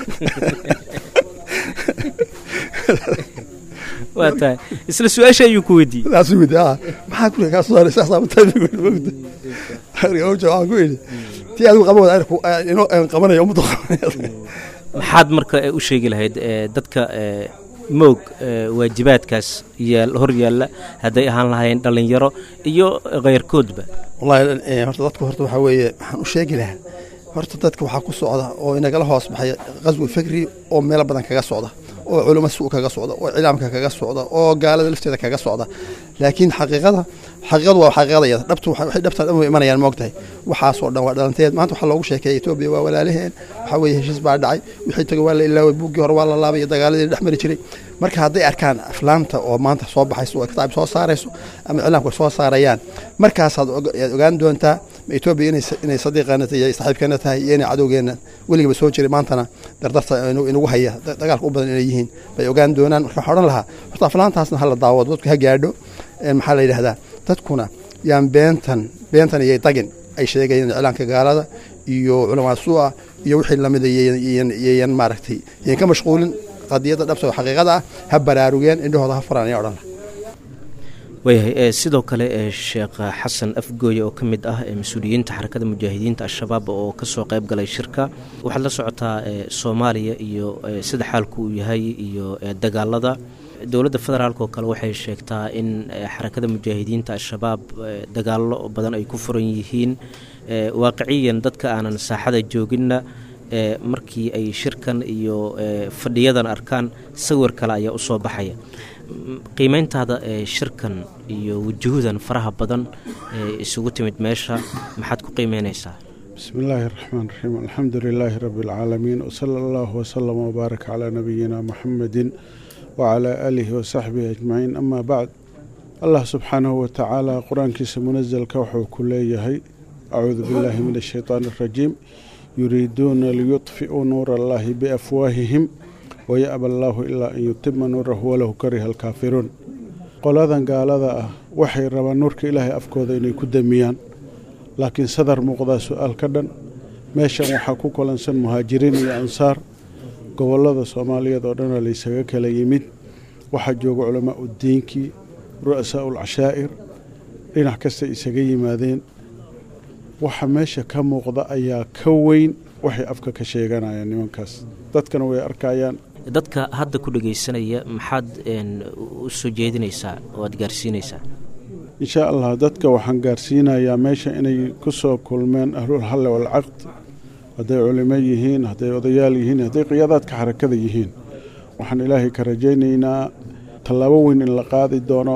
waa tahay isla su-aasha ayuu ku weydiiyey saasuu weydiiyey ah maxaa guriga kaa soo saaray saasaa mataa mogta waxaan ku yidhi tii adigu qaban wada inoo qabanaya ummadda qabanaya maxaad marka u sheegi lahayd dadka moog waajibaadkaas yaal hor yaalla hadday ahaan lahayn dhallinyaro iyo khayrkoodba wallahi horta dadku horta waxaa weeye waxaan u sheegi lahaa horta dadka waxaa ku socda oo inagala hoos baxay qaswi fikri oo meelo badan kaga socda oo culamo su kaga socda oo cilaamka kaga socda oo gaalada lafteeda kaga socda laakiin xaqiiqada xaqiiqadu waa xaqiiqadayada dhabtu waxay dhabta dhan way imanayaan moogtahay waxaasoo dhan waa dhalanteed maanta waxaa loogu sheekeeya etoobiya waa walaalaheen waxaa weeye heshiis baa dhacay wixii tago waa la ilaaway buuggii hore waa la laabay iyo dagaaladii dhex mari jiray marka hadday arkaan aflaamta oo maanta soo baxayso oo kitaab soo saarayso ama cilaamka soo saarayaan markaasaad yaad ogaan doontaa ma etoobiya inay sadiiqeena iyo saaxiibkeena tahay iyo inay cadowgeena weligaba soo jiray maantana dardarta inagu haya dagaalka u badan inay yihiin bay ogaan doonaan marka waxaa odhan lahaa horta aflaantaasna hala daawado dadku ha gaadho maxaa la yidhahdaa dadkuna yaan beentan beentan iyay dagin ay sheegayeen iclaanka gaalada iyo culamaa suu'a iyo wixii lamida iyayan maaragtay iyan ka mashquulin qadiyadda dhabta oo xaqiiqada ah ha baraarugeen indhahooda ha furaan ayaa odhan laha waayahay sidoo kale sheekh xasan afgooye oo ka mid ah mas-uuliyiinta xarakada mujaahidiinta al-shabaab oo kasoo qayb galay shirka waxaad la socotaa soomaaliya iyo sida xaalku uu yahay iyo dagaalada dowladda federaalk oo kale waxay sheegtaa in xarakada mujaahidiinta al-shabaab dagaallo badan ay ku furan yihiin waaqiciyan dadka aanan saaxada jooginna markii ay shirkan iyo fadhiyadan arkaan sawir kale ayaa usoo baxaya qiimeyntaada ee shirkan iyo wujuuhdan faraha badan ee isugu timid meesha maxaad ku qiimeynaysaa bismi illaahi araxmaan raxiim alxamdu lilaahi rabbi alcaalamiin wsala allahu wasalama wbaarak calaa nabiyina muxamedin wacalaa aalihi wasaxbihi ajmaciin amaa bacd allah subxaanahu watacaala qur-aankiisa munasalka wuxuu ku leeyahay acuudu billaahi min ashaytaan arajiim yuriiduuna liyudfi'uu nuura allaahi biafwaahihim waya'ba allaahu ilaa an yutima nuurahu walahu kariha alkaafiruun qoladan gaalada ah waxay rabaan nuurka ilaahay afkooda inay ku damiyaan laakiin sadar muuqdaa su-aal ka dhan meeshan waxaa ku kulansan muhaajiriin iyo ansaar gobollada soomaaliyeed oo dhana laysaga kala yimid waxaa jooga culamaau diinkii ru'asaau ulcashaa'ir dhinac kasta isaga yimaadeen waxa meesha ka muuqda ayaa ka weyn waxay afka ka sheeganayaan nimankaas dadkana way arkayaan dadka hadda ku dhegaysanaya maxaad u soo jeedinaysaa oo aad gaarsiinaysaa inshaa allah dadka waxaan gaarsiinayaa meesha inay ku soo kulmeen ahlul halle walcaqd hadday culimo yihiin hadday odayaal yihiin hadday qiyaadaadka xarakada yihiin waxaan ilaahay ka rajaynaynaa tallaabo weyn in la qaadi doono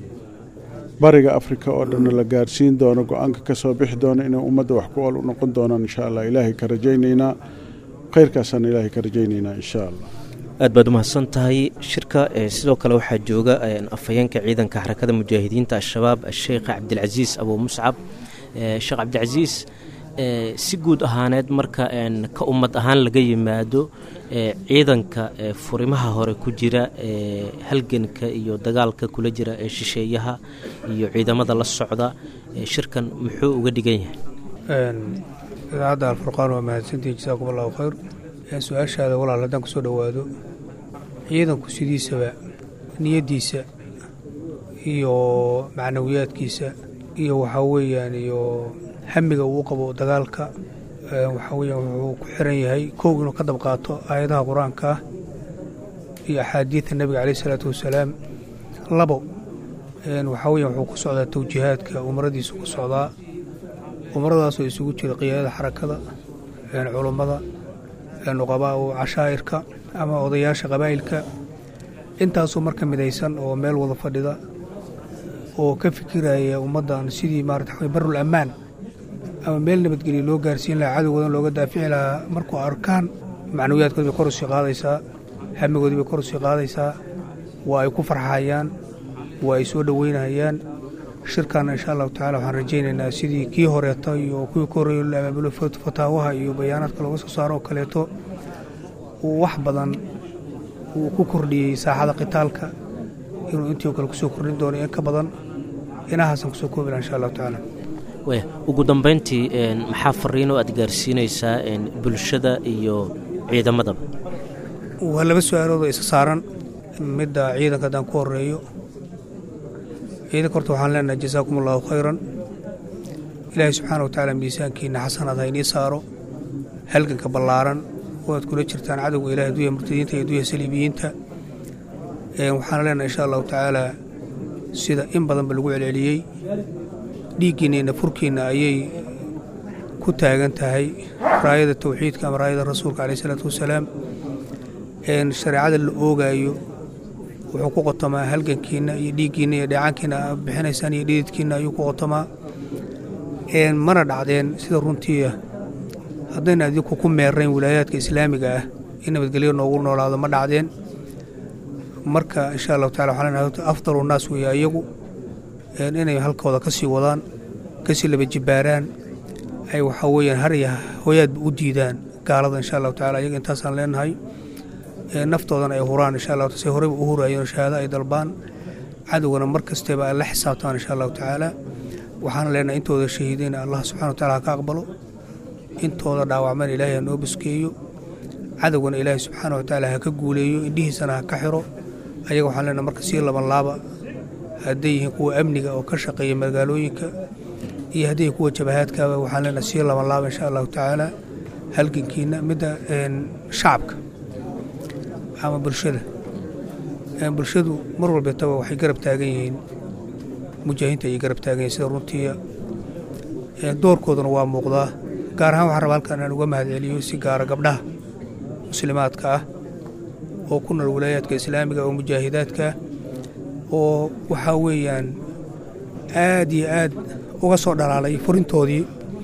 bariga afrika oo dhanna la gaarsiin doono go-aanka ka soo bixi doono inay ummadda wax ku ol u noqon doonaan insha allah ilaahay ka rajaynaynaa khayrkaasaan ilaahay ka rajaynaynaa insha allah aad baad umahadsan tahay shirka sidoo kale waxaa jooga afhayeenka ciidanka xarakada mujaahidiinta al-shabaab asheekh cabdilcasiis abuu muscab sheekh cabdilcasiis si guud ahaaneed marka ka ummad ahaan laga yimaado ciidanka furimaha hore ku jira halganka iyo dagaalka kula jira ee shisheeyaha iyo ciidamada la socda shirkan muxuu uga dhigan yahay idaacadda alfurqaan waa mahadsantihin jasaakum allahu khayr su-aashaada walaal haddaan kusoo dhowaado ciidanku sidiisaba niyaddiisa iyo macnawiyaadkiisa iyo waxaa weeyaan iyo hamiga uu qabo dagaalka waxaa weeyaan wuxuu ku xiran yahay kow inuu ka dab qaato aayadaha qur-aanka ah iyo axaadiidta nebiga caleyh isalaatu wasalaam labo waxaa weeyaan wuxuu ku socdaa tawjiihaadka umaradiisu ku socdaa umaradaasoo isugu jira qiyaadada xarakada culummada nuqabaa u cashaa'irka ama odayaasha qabaa'ilka intaasoo marka midaysan oo meel wada fadhida oo ka fikiraya ummaddan sidii maarata barul ammaan ama meel nabadgelya loo gaarsiin lahaa cadowgoodan looga daafici lahaa markuu arkaan macnawiyaadkood bay kor usii qaadaysaa hamigoodii bay kor usii qaadaysaa waa ay ku farxayaan waa ay soo dhoweynayaan shirkaana insha allahu tacala waxaan rajaynaynaa sidii kii horeeta iyo kuwii ka horreeyo la abaabulo fataawaha iyo bayaanaadka looga soo saaro oo kaleeto uu wax badan uu ku kordhiyey saaxada qitaalka inuu intii o kale kusoo kordhin doono in ka badan inahaasaan kusoo koobi laha insha allahu tacaala ugu dambayntii maxaa fariinoo aad gaarsiinaysaa bulshada iyo ciidamadaba waa laba su-aalood oo isa saaran midda ciidanka haddaan ku horeeyo ciidanka horta waxaan leenahay jasaakum allahu khayran ilaahay subxaana wa tacaala miisaankiina xasanaad ha inii saaro halganka ballaaran oo aad kula jirtaan cadowga ilahay duya murtadiinta iyo duya saliibiyiinta waxaana leenahay insha allahu tacaala sida in badanba lagu celceliyey dhiiggiinna iyo nafurkiinna ayay ku taagan tahay raayada tawxiidka ama raayada rasuulka caleyh isalaatu wasalaam shareecada la oogaayo wuxuu ku qotamaa halgankiinna iyo dhiiggiinna iyo dheecaankiina aad bixinaysaan iyo dhididkiinna ayuu ku qotamaa mana dhacdeen sida runtiia haddayna adinku ku meerayn wilaayaadka islaamiga ah in nabadgelyo noogu noolaado ma dhacdeen marka insha allahu tacala waxaan leenahay afdalu naas weeye ayagu inay halkooda ka sii wadaan ka sii laba jibbaaraan ay waxaa weeyaan har iyo hooyaadba u diidaan gaalada insha allahu tacala ayaga intaasaan leenahay naftoodana ay huraan insha allah say horeyba u huraayeen shahaado ay dalbaan cadowgana mar kastaba ay la xisaabtaan insha allahu tacaala waxaana leenahay intooda shahiideen allah subxana wa tacala ha ka aqbalo intooda dhaawacman ilaahay ha noo buskeeyo cadowgana ilaahay subxaana wa tacaala ha ka guuleeyo indhihiisana ha ka xiro ayaga waxaan leenahay marka sii laban laaba hadday yihiin kuwa amniga oo ka shaqeeya magaalooyinka iyo hadday kuwa jabahaadkaaba waxaan leenahay sii laban laaba insha allahu tacaala halgankiina midda shacabka ama bulshada bulshadu mar walbeetaba waxay garab taagan yihiin mujaahidiinta ayay garab taagan yihin sida runtiiya doorkooduna waa muuqdaa gaar ahaan waxaan rabaa halkan aan uga mahadceliyo si gaara gabdhaha muslimaadka ah oo ku nool walaayaadka islaamiga oo mujaahidaadka oo waxaa weeyaan aad iyo aad uga soo dhalaalay furintoodii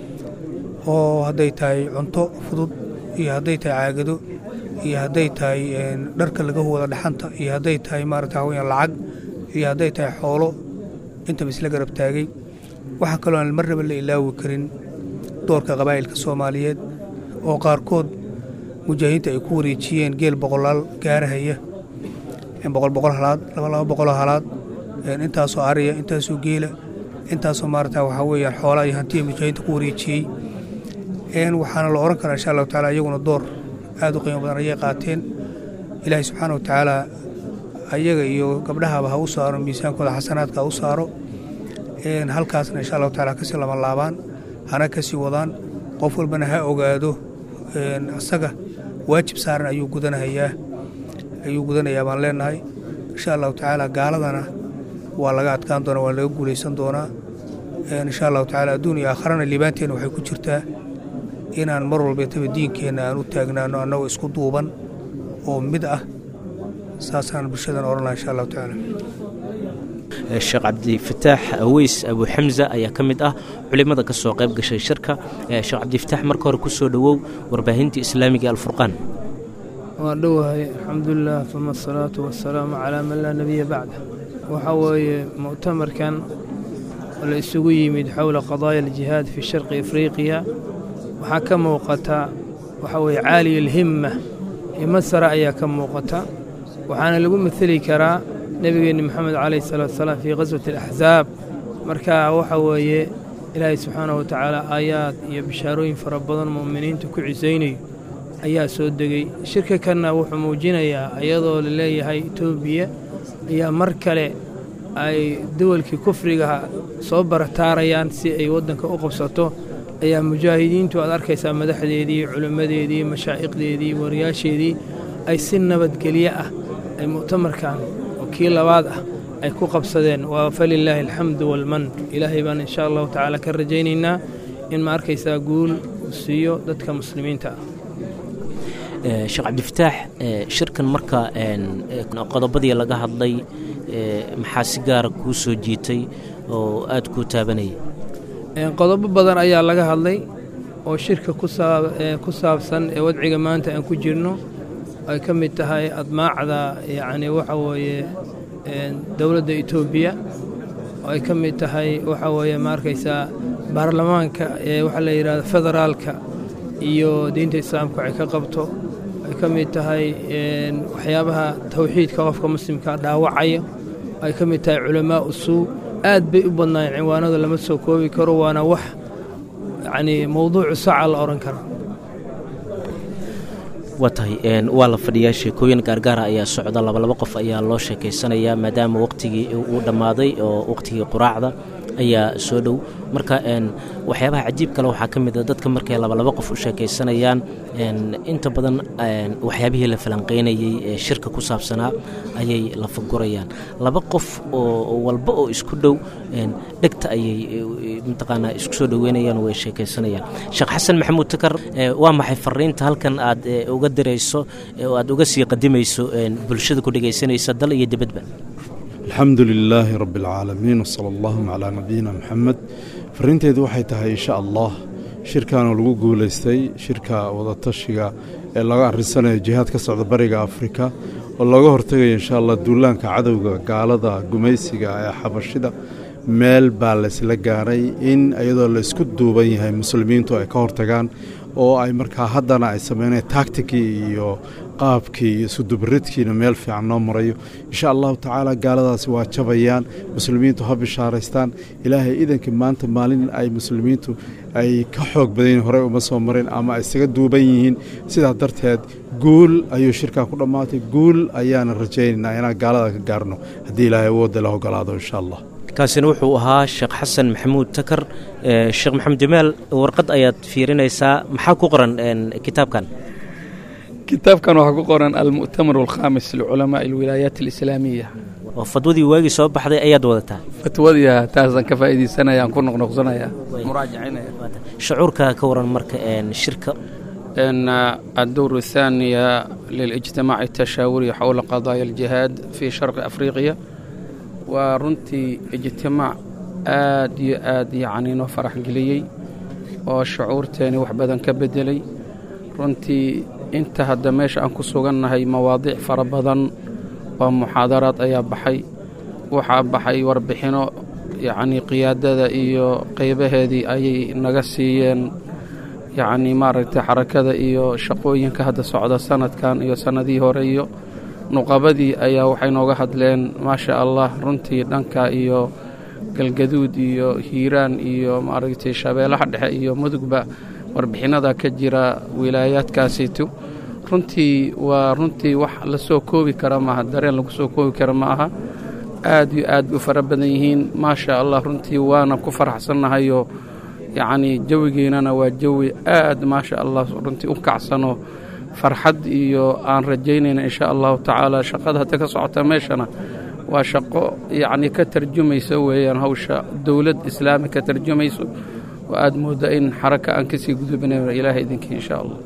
oo hadday tahay cunto fudud iyo hadday tahay caagado iyo hadday tahay dharka laga wada dhaxanta iyo hadday tahay maarata waxaa weyaan lacag iyo hadday tahay xoolo intaba isla garab taagay waxaa kaloo aan marnaba la ilaawi karin doorka qabaa'ilka soomaaliyeed oo qaarkood mujaahidiinta ay ku wareejiyeen geel boqolaal gaarahaya boqol boqol halaad laba laba boqoloo halaad intaasoo ariya intaasoo geela intaasoo maarata waxaa weeyaan xoolaa iyo hantiya mujaahidiinta ku wareejiyey waxaana la oran karaa insha allahu taala iyaguna door aad u qiimo badan ayay qaateen ilaahay subxaana wa tacaala ayaga iyo gabdhahaba ha u saaro miisaankooda xasanaadka ha u saaro halkaasna insha allahu taala kasii lama laabaan hana kasii wadaan qof walbana ha ogaado asaga waajib saaran ayuu gudanahayaa ayuu gudanayaa baan leenahay insha allahu tacaala gaaladana waa laga adkaan doonaa waa laga guulaysan doonaa insha allahu tacaala adduun iyo aakharana liibaanteenna waxay ku jirtaa inaan mar walbeetaba diinkeenna aan u taagnaano annagoo isku duuban oo mid ah saasaan bulshadan odhan laha insha allahu tacaala sheekh cabdifataax aweys abu xamza ayaa ka mid ah culimmada ka soo qayb gashay shirka sheekh cabdifataax marka hore ku soo dhowow warbaahinta islaamiga alfurqaan waa dhowahay alxamdulilah uma asalaatu wasalaamu calaa man laa nebiya bacda waxaa weeye mu'tamarkan oo la isugu yimid xowla qadaaya aljihaad fi sharqi afriqiya waxaa ka muuqata waxaa weeye caaliya alhimma himad sare ayaa ka muuqata waxaana lagu mateli karaa nebigeenni moxamed calayh salaatu salaam fii qaswati alaxsaab marka waxa weeye ilaahay subxaanahu watacaala aayaad iyo bishaarooyin fara badan mu'miniinta ku cisaynayo ayaa soo degey shirka kanna wuxuu muujinayaa iyadoo la leeyahay etoobiya ayaa mar kale ay dawalkii kufrigaha soo barataarayaan si ay waddanka u qabsato ayaa mujaahidiintu aad arkaysaa madaxdeedii culimmadeedii mashaa'iqdeedii wariyaasheedii ay si nabadgelyo ah ay mu'tamarkan oo kii labaad ah ay ku qabsadeen waa falilaahi alxamdu waalman ilaahay baan insha allahu tacaala ka rajaynaynaa in ma arkaysaa guul uu siiyo dadka muslimiinta ah sheekh cabdifataax shirkan marka qodobadii laga hadlay maxaa si gaara kuu soo jiitay oo aad kuu taabanaya qodobo badan ayaa laga hadlay oo shirka ku saabsan ee wadciga maanta aan ku jirno ay ka mid tahay admaacda yacni waxa weeye dowladda etoobiya oo ay ka mid tahay waxa weeye ma arkaysaa baarlamaanka ee waxaa la yidhahda federaalka iyo diinta islaamka waxay ka qabto ay ka mid tahay waxyaabaha tawxiidka qofka muslimka dhaawacaya ay ka mid tahay culamaa usuu aad bay u badnaayeen cinwaanada lama soo koobi karo waana wax yacnii mowduucu saca la odhan kara waa tahay waa la fadhiyaa sheekooyin gaargaara ayaa socda labalaba qof ayaa loo sheekaysanayaa maadaama waqtigii uu dhammaaday oo waqtigii quraacda ayaa soo dhow marka waxyaabaha cajiib kale waxaa ka mid a dadka markay labalaba qof u sheekaysanayaan inta badan waxyaabihii la falanqaynayey ee shirka ku saabsanaa ayay la fagurayaan laba qof oo walba oo isku dhow dhegta ayay mataqaanaa isku soo dhoweynayaan way sheekaysanayaan sheekh xasan maxamuud takar waa maxay fariinta halkan aad uga dirayso oo aad uga sii qadimayso bulshada ku dhegaysanaysa dal iyo dibadba alxamdu lilaahi rabbi alcaalamiin wsala allahuma calaa nabiyina moxamed fariinteedu waxay tahay insha allah shirkanoo lagu guulaystay shirka wadatashiga ee laga arrisanayo jihaad ka socda bariga afrika oo looga hortegayo insha allah duulaanka cadowga gaalada gumaysiga ee xabashida meel baa laysla gaaray in iyadoo laysku duuban yahay muslimiintu ay ka hortagaan oo ay markaa haddana ay sameyneen taktikii iyo qaabkii iyo isudubaridkiina meel fiican noo marayo insha allahu tacaala gaaladaasi waa jabayaan muslimiintu ha bishaaraystaan ilaahay idankii maanta maalin ay muslimiintu ay ka xoog badanyihin horey uma soo marin ama ay isaga duuban yihiin sidaa darteed guul ayuu shirkan ku dhammaatay guul ayaana rajaynaynaa inaan gaalada ka gaarno haddii ilaahay awoodda la ogolaado insha allah kaasina wuxuu ahaa sheekh xasan maxamuud takar sheekh maxamed jamaal warqad ayaad fiirinaysaa maxaa ku qoran kitaabkan kitaabkan waxaa ku qoran almu'tamar alkhaamis liculamaai alwilaayaat alislaamiya oo fadwadii waagii soo baxday ayaad wadataa fatwadiya taasaan ka faa'iidaysanaya aan ku noqnoqsanaya muraajacinaya shucuurka ka waran marka shirka الدور الثاني للاجتماع التشاوري حول قضايا الجهاد في شرق أفريقيا waa runtii ijtimaac aad iyo aad yacni noo farax geliyey oo shucuurteeni wax badan ka beddelay runtii inta hadda meesha aan ku sugannahay mawaadiic fara badan oo muxaadaraad ayaa baxay waxaa baxay warbixinno yacnii qiyaadada iyo qaybaheedii ayay naga siiyeen yacnii maaragtay xarakada iyo shaqooyinka hadda socda sanadkan iyo sannadihii hore iyo nuqabadii ayaa waxay nooga hadleen maasha allah runtii dhanka iyo galgaduud iyo hiiraan iyo maaragtay shabeellaha dhexe iyo mudugba warbixinada ka jira wilaayaadkaasiitu runtii waa runtii wax la soo koobi kara maaha dareen lagu soo koobi kara ma aha aad iyo aad bay u fara badan yihiin maasha allah runtii waana ku faraxsannahayoo yacnii jawigeennana waa jawi aad maasha allah runtii u kacsano farxad iyo aan rajaynayna insha allahu tacaala shaqada hadda ka socota meeshana waa shaqo yacnii ka tarjumaysa weeyaan hawsha dowlad islaami ka tarjumayso oo aad moodda in xaraka aan kasii gudubinayno ilaahay idinkii insha allah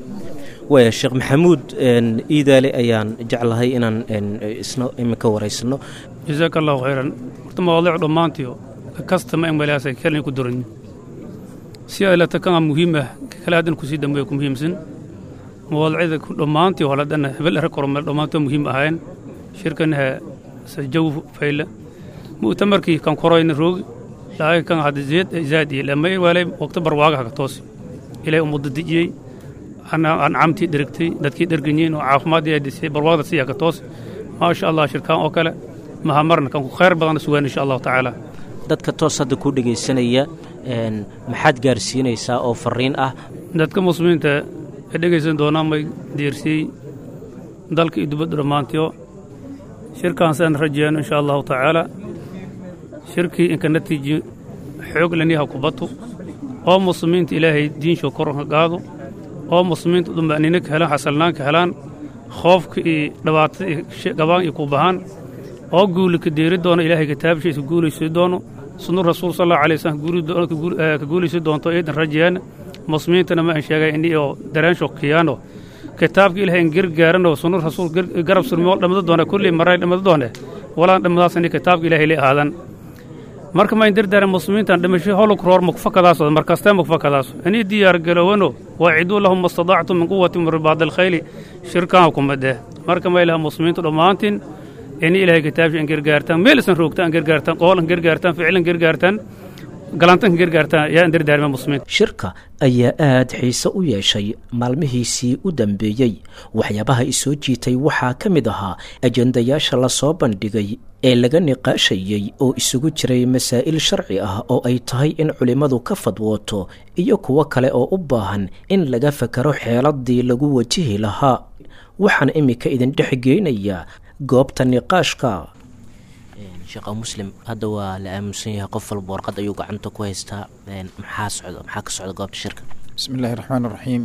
waaya sheekh maxamuud iidaale ayaan jeclahay inaan isna iminka waraysano jasaaka allahu khayran horta mawaadiic dhammaantiyo kastama emalaasay kelin ku duran si ay lata kan muhiim ah kale haddan kusii dambeeya ku muhiimsan mawaadicda dhammaantii holadana hebel era koromel dhammaantoo muhiim ahaayeen shirkanaha sajaw fayle mu'tamarkii kan koroyna roogi laakiin kan hadda zeed zaad iyo lamay waalay waqti barwaagaha ka toosi ilaahay ummadda dejiyey ancamtii dherigtay dadkii dherganyiin oo caafimaadii ay disay barwaaqda siyaa ka toosi maasha allah shirkaan oo kale mahamarna kan ku khayr badan sugaan insha allahu tacaala dadka toos hadda ku dhegaysanaya maxaad gaarsiinaysaa oo fariin ah dadka muslimiinta ee dhegaysan doonaan may diirsiyey dalka iyo dibadda dhammaantiyo shirkaan sidaan rajeeyano insha allahu tacaala shirkii inka natiiji xoog laniyaha kubatu oo muslimiinta ilaahay diinsho kor ka qaado oo muslimiinta duma'niino ka helaan xasalnaan ka helaan khoofka iyo dhibaatada iyo gabaan iyo ku bahaan oo guuli ka deeri doono ilaahay kitaabshiisa guulaysi doono sunu rasuul sal allahu alay wasallam ka guulaysi doonto iidan rajeeyana muslimiintana ma an sheegay ini oo dareensho kiyaano kitaabka ilaahay in gargaarano sunu rasuul garab surmoo dhammado doona kulli maray dhammado doone walaan dhammadaas ini kitaabka ilaahay la aadan marka ma in dardaaran muslimiintan dhimasho holuk roor mukfakadaaso markastee mukfakadaaso inii diyaar galowano waaciduu lahum mastadaactum min quwati min ribaadi alkhayli shirkaan kumadeh marka ma ilaha muslimiintu dhammaantiin ini ilaahay kitaabsha an gargaartaan meelisan roogta an gargaartaan qool an gargaartaan ficil an gargaartaan galantan gargaartaan yaa an dardaarma muslimiinta shirka ayaa aad xiise u yeeshay maalmihiisii u dambeeyey waxyaabaha isoo jiitay waxaa ka mid ahaa ajendayaasha lasoo bandhigay ee laga niqaashayey oo isugu jiray masaa'il sharci ah oo ay tahay in culimmadu ka fadwooto iyo kuwo kale oo u baahan in laga fakaro xeeladii lagu wajihi lahaa waxaan iminka idin dhex geynayaa goobta niqaashka sheekha muslim hadda waa la aaminsan yahay qof walba warqad ayuu gacanta ku haystaa maxaa socda maxaa ka socda goobta shirka bismi illaahi raxmaan raxiim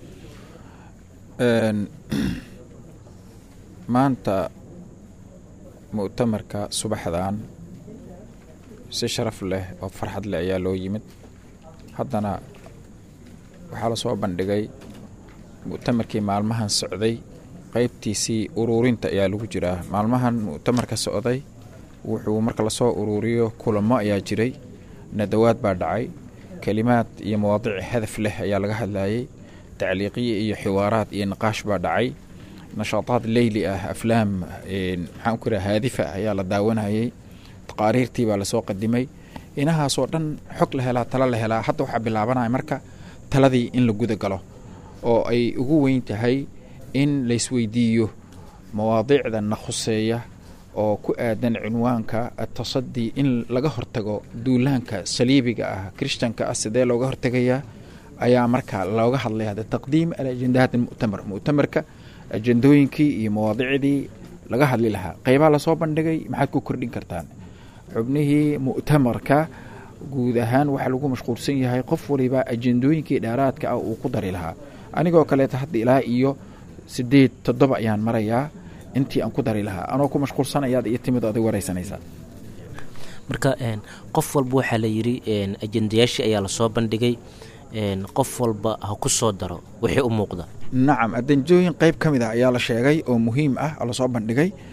maanta mu'tamarka subaxdan si sharaf leh oo farxad leh ayaa loo yimid haddana waxaa lasoo bandhigay mu'tamarkii maalmahan socday qeybtiisii uruurinta ayaa lagu jiraa maalmahan mu'tamarka socday wuxuu marka lasoo uruuriyo kulamo ayaa jiray nadawaad baa dhacay kelimaad iyo mawaadiic hadaf leh ayaa laga hadlayay tacliiqiye iyo xiwaaraad iyo niqaash baa dhacay nashaataad leyli ah aflaam maxaan ku iraha haadifa ayaa la daawanayay taqaariirtii baa lasoo qadimay inahaasoo dhan xog la helaa talo la helaa hadda waxaa bilaabanaya marka taladii in la guda galo oo ay ugu weyn tahay in laysweydiiyo mawaadiicda na khuseeya oo ku aadan cinwaanka atasadii in laga hortago duulaanka saliibiga ah krishtanka ah sidee looga hortegayaa ayaa marka looga hadlaya de taqdiim alajendahaat muctamar muctamarka ajendooyinkii iyo mawaadicdii laga hadli lahaa qeybaa lasoo bandhigay maxaad ku kordhin kartaan xubnihii mu'tamarka guud ahaan waxaa lagu mashquulsan yahay qof waliba ajendooyinkii dheeraadka ah uu ku dari lahaa anigoo kaleeta hadda ilaa iyo sideed toddoba ayaan marayaa intii aan ku dari lahaa anoo ku mashquulsanayaad iyo timid oday wareysanaysaa marka qof walba waxaa la yidhi ajendayaashii ayaa lasoo bandhigay qof walba ha ku soo daro wixii u muuqda nacam adanjooyin qeyb ka mid ah ayaa la sheegay oo muhiim ah oo lasoo bandhigay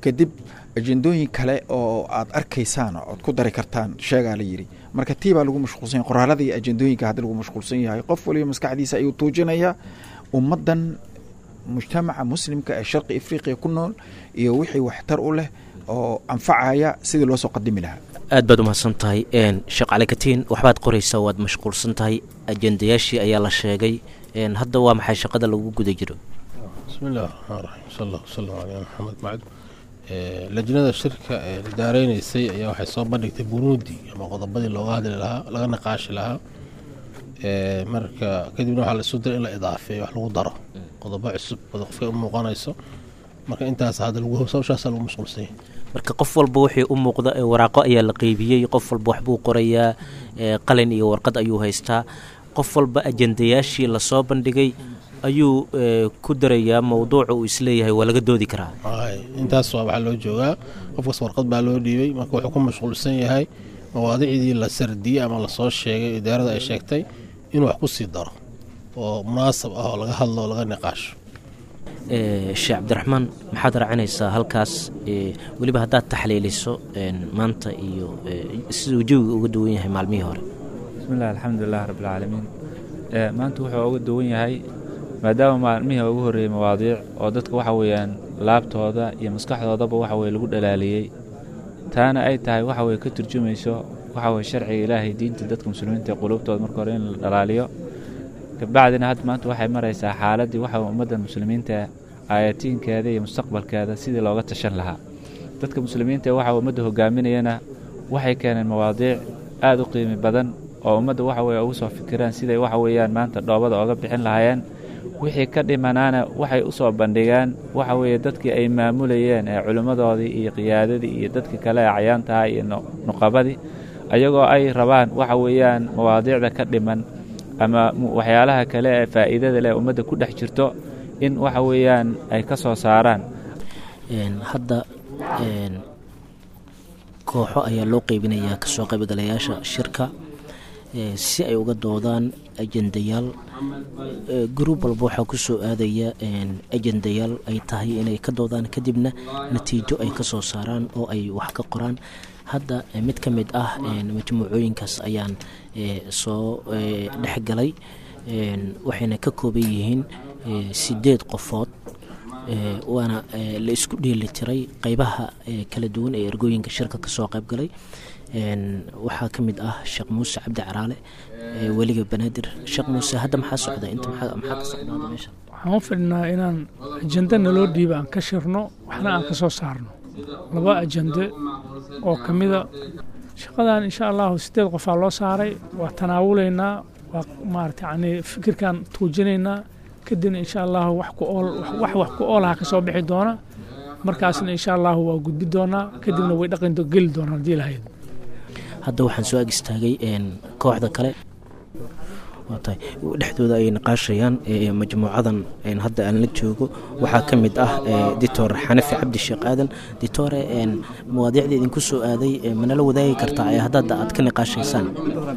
kadib ajendooyin kale oo aad arkaysaan ood ku dari kartaan sheegaa la yidhi marka tii baa lagu mashquulsan yahay qoraalada iyo ajendooyinka haddi lagu mashquulsan yahay qof waliba maskaxdiisa ayuu tuujinayaa ummaddan mujtamaca muslimka ee sharqi afriqiya ku nool iyo wixii waxtar u leh oo anfacaya sidii loo soo qadimi lahaa aad baad umahadsan tahay sheekh cali katiin waxbaad qoraysaa waad mashquulsan tahay ajendayaashii ayaa la sheegay hadda waa maxay shaqada lagu guda jiro bismi illahi raxmaan raxiim sal allah wasalam caleyna maxamed bacd lajnada shirka ee daareynaysay ayaa waxay soo bandhigtay burundi ama qodobadii looga hadli lahaa laga naqaashi lahaa marka kadibna waxaa laisu diray in la idaafeeyo wax lagu daro qodobo cusub wada qofkay u muuqanayso marka intaas hadda hawshaasa lagu mashquulsan yahay marka qof walba wixii u muuqda waraaqo ayaa la qeybiyey qof walba waxbuu qorayaa qalin iyo warqad ayuu haystaa qof walba ajendayaashii lasoo bandhigay ayuu ku darayaa mowduuca uu isleeyahay waa laga doodi karaa intaas waa waxaa loo joogaa qofkas warqad baa loo dhiibay marka wuxuu ku mashquulsan yahay mawaadicdii la sardiyey ama lasoo sheegay idaarada ay sheegtay inuu wax ku sii daro oo munaasab ah oo laga hadlo oo laga niqaasho sheekh cabdiraxmaan maxaad raacinaysaa halkaas weliba haddaad taxliiliso maanta iyo siduu jawiga uga duwan yahay maalmihii hore bismillahi alxamdulilah rabbilcaalamiin maanta wuxuu uga duwan yahay maadaama maalmihii ugu horreeyey mawaadiic oo dadka waxa weeyaan laabtooda iyo maskaxdoodaba waxa weye lagu dhalaaliyey taana ay tahay waxa weye ka turjumayso waxa weye sharciga ilaahay diinta dadka muslimiinta ee quluubtooda marka hore in la dhalaaliyo kabacdina hadda maanta waxay maraysaa xaaladdii waxa ummadda muslimiinta aayatiinkeeda iyo mustaqbalkeeda sidii looga tashan lahaa dadka muslimiinta ee waxa ummadda hogaaminayana waxay keeneen mawaadiic aada u qiimi badan oo ummadda waxa weye ugu soo fikiraan siday waxa weeyaan maanta dhoobada oga bixin lahaayeen wixii ka dhimanaana waxay u soo bandhigaan waxa weeye dadkii ay maamulayeen ee culimmadoodii iyo qiyaadadii iyo dadkii kale ee cayaantaha iyo nuqabadii ayagoo ay rabaan waxa weeyaan mawaadiicda ka dhiman ama waxyaalaha kale ee faa'iidada leh ummadda ku dhex jirto in waxa weeyaan ay ka soo saaraan hadda kooxo ayaa loo qeybinayaa kasoo qaybgalayaasha shirka si ay uga doodaan ajendayaal gruub walba waxaa ku soo aadaya ajendayaal ay tahay inay ka doodaan kadibna natiijo ay ka soo saaraan oo ay wax ka qoraan hadda mid ka mid ah majmuucooyinkaas ayaan soo dhexgalay waxayna ka kooban yihiin sideed qofood waana la isku dheeli tiray qeybaha kala duwan ee ergooyinka shirka kasoo qaybgalay waxaa ka mid ah sheekh muuse cabdi caraale weliga banaadir sheekh muuse hadda maxaa socda inta maxaa ka socdaada meesha waxaan u fidhnaa inaan ajende naloo dhiiba aan ka shirno waxna aan ka soo saarno laba ajende oo ka mida shaqadan insha allahu sideed qofaa loo saaray waa tanaawulaynaa waa maarata yani fikirkan tuujinaynaa kadibna insha allahu wax ku ool wax wax ku oolaha ka soo bixi doona markaasna insha allahu waa gudbi doonaa kadibna way dhaqan geli doonaan haddii lahayd hadda waxaan soo ag istaagay kooxda kale tahay dhexdooda ay naqaashayaan majmuucadan hadda aan la joogo waxaa ka mid ah dictor xanafi cabdi sheekh aadan dictore mawaadiicda idinku soo aaday manala wadaagi kartaa haddaad aad ka niqaashaysaan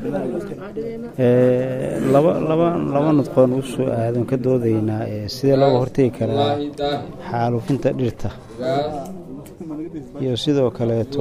laba laba laba nudqoon u soo aadan ka doodaynaa sidee looga hortegi karaa xaalufinta dhirta iyo sidoo kaleeto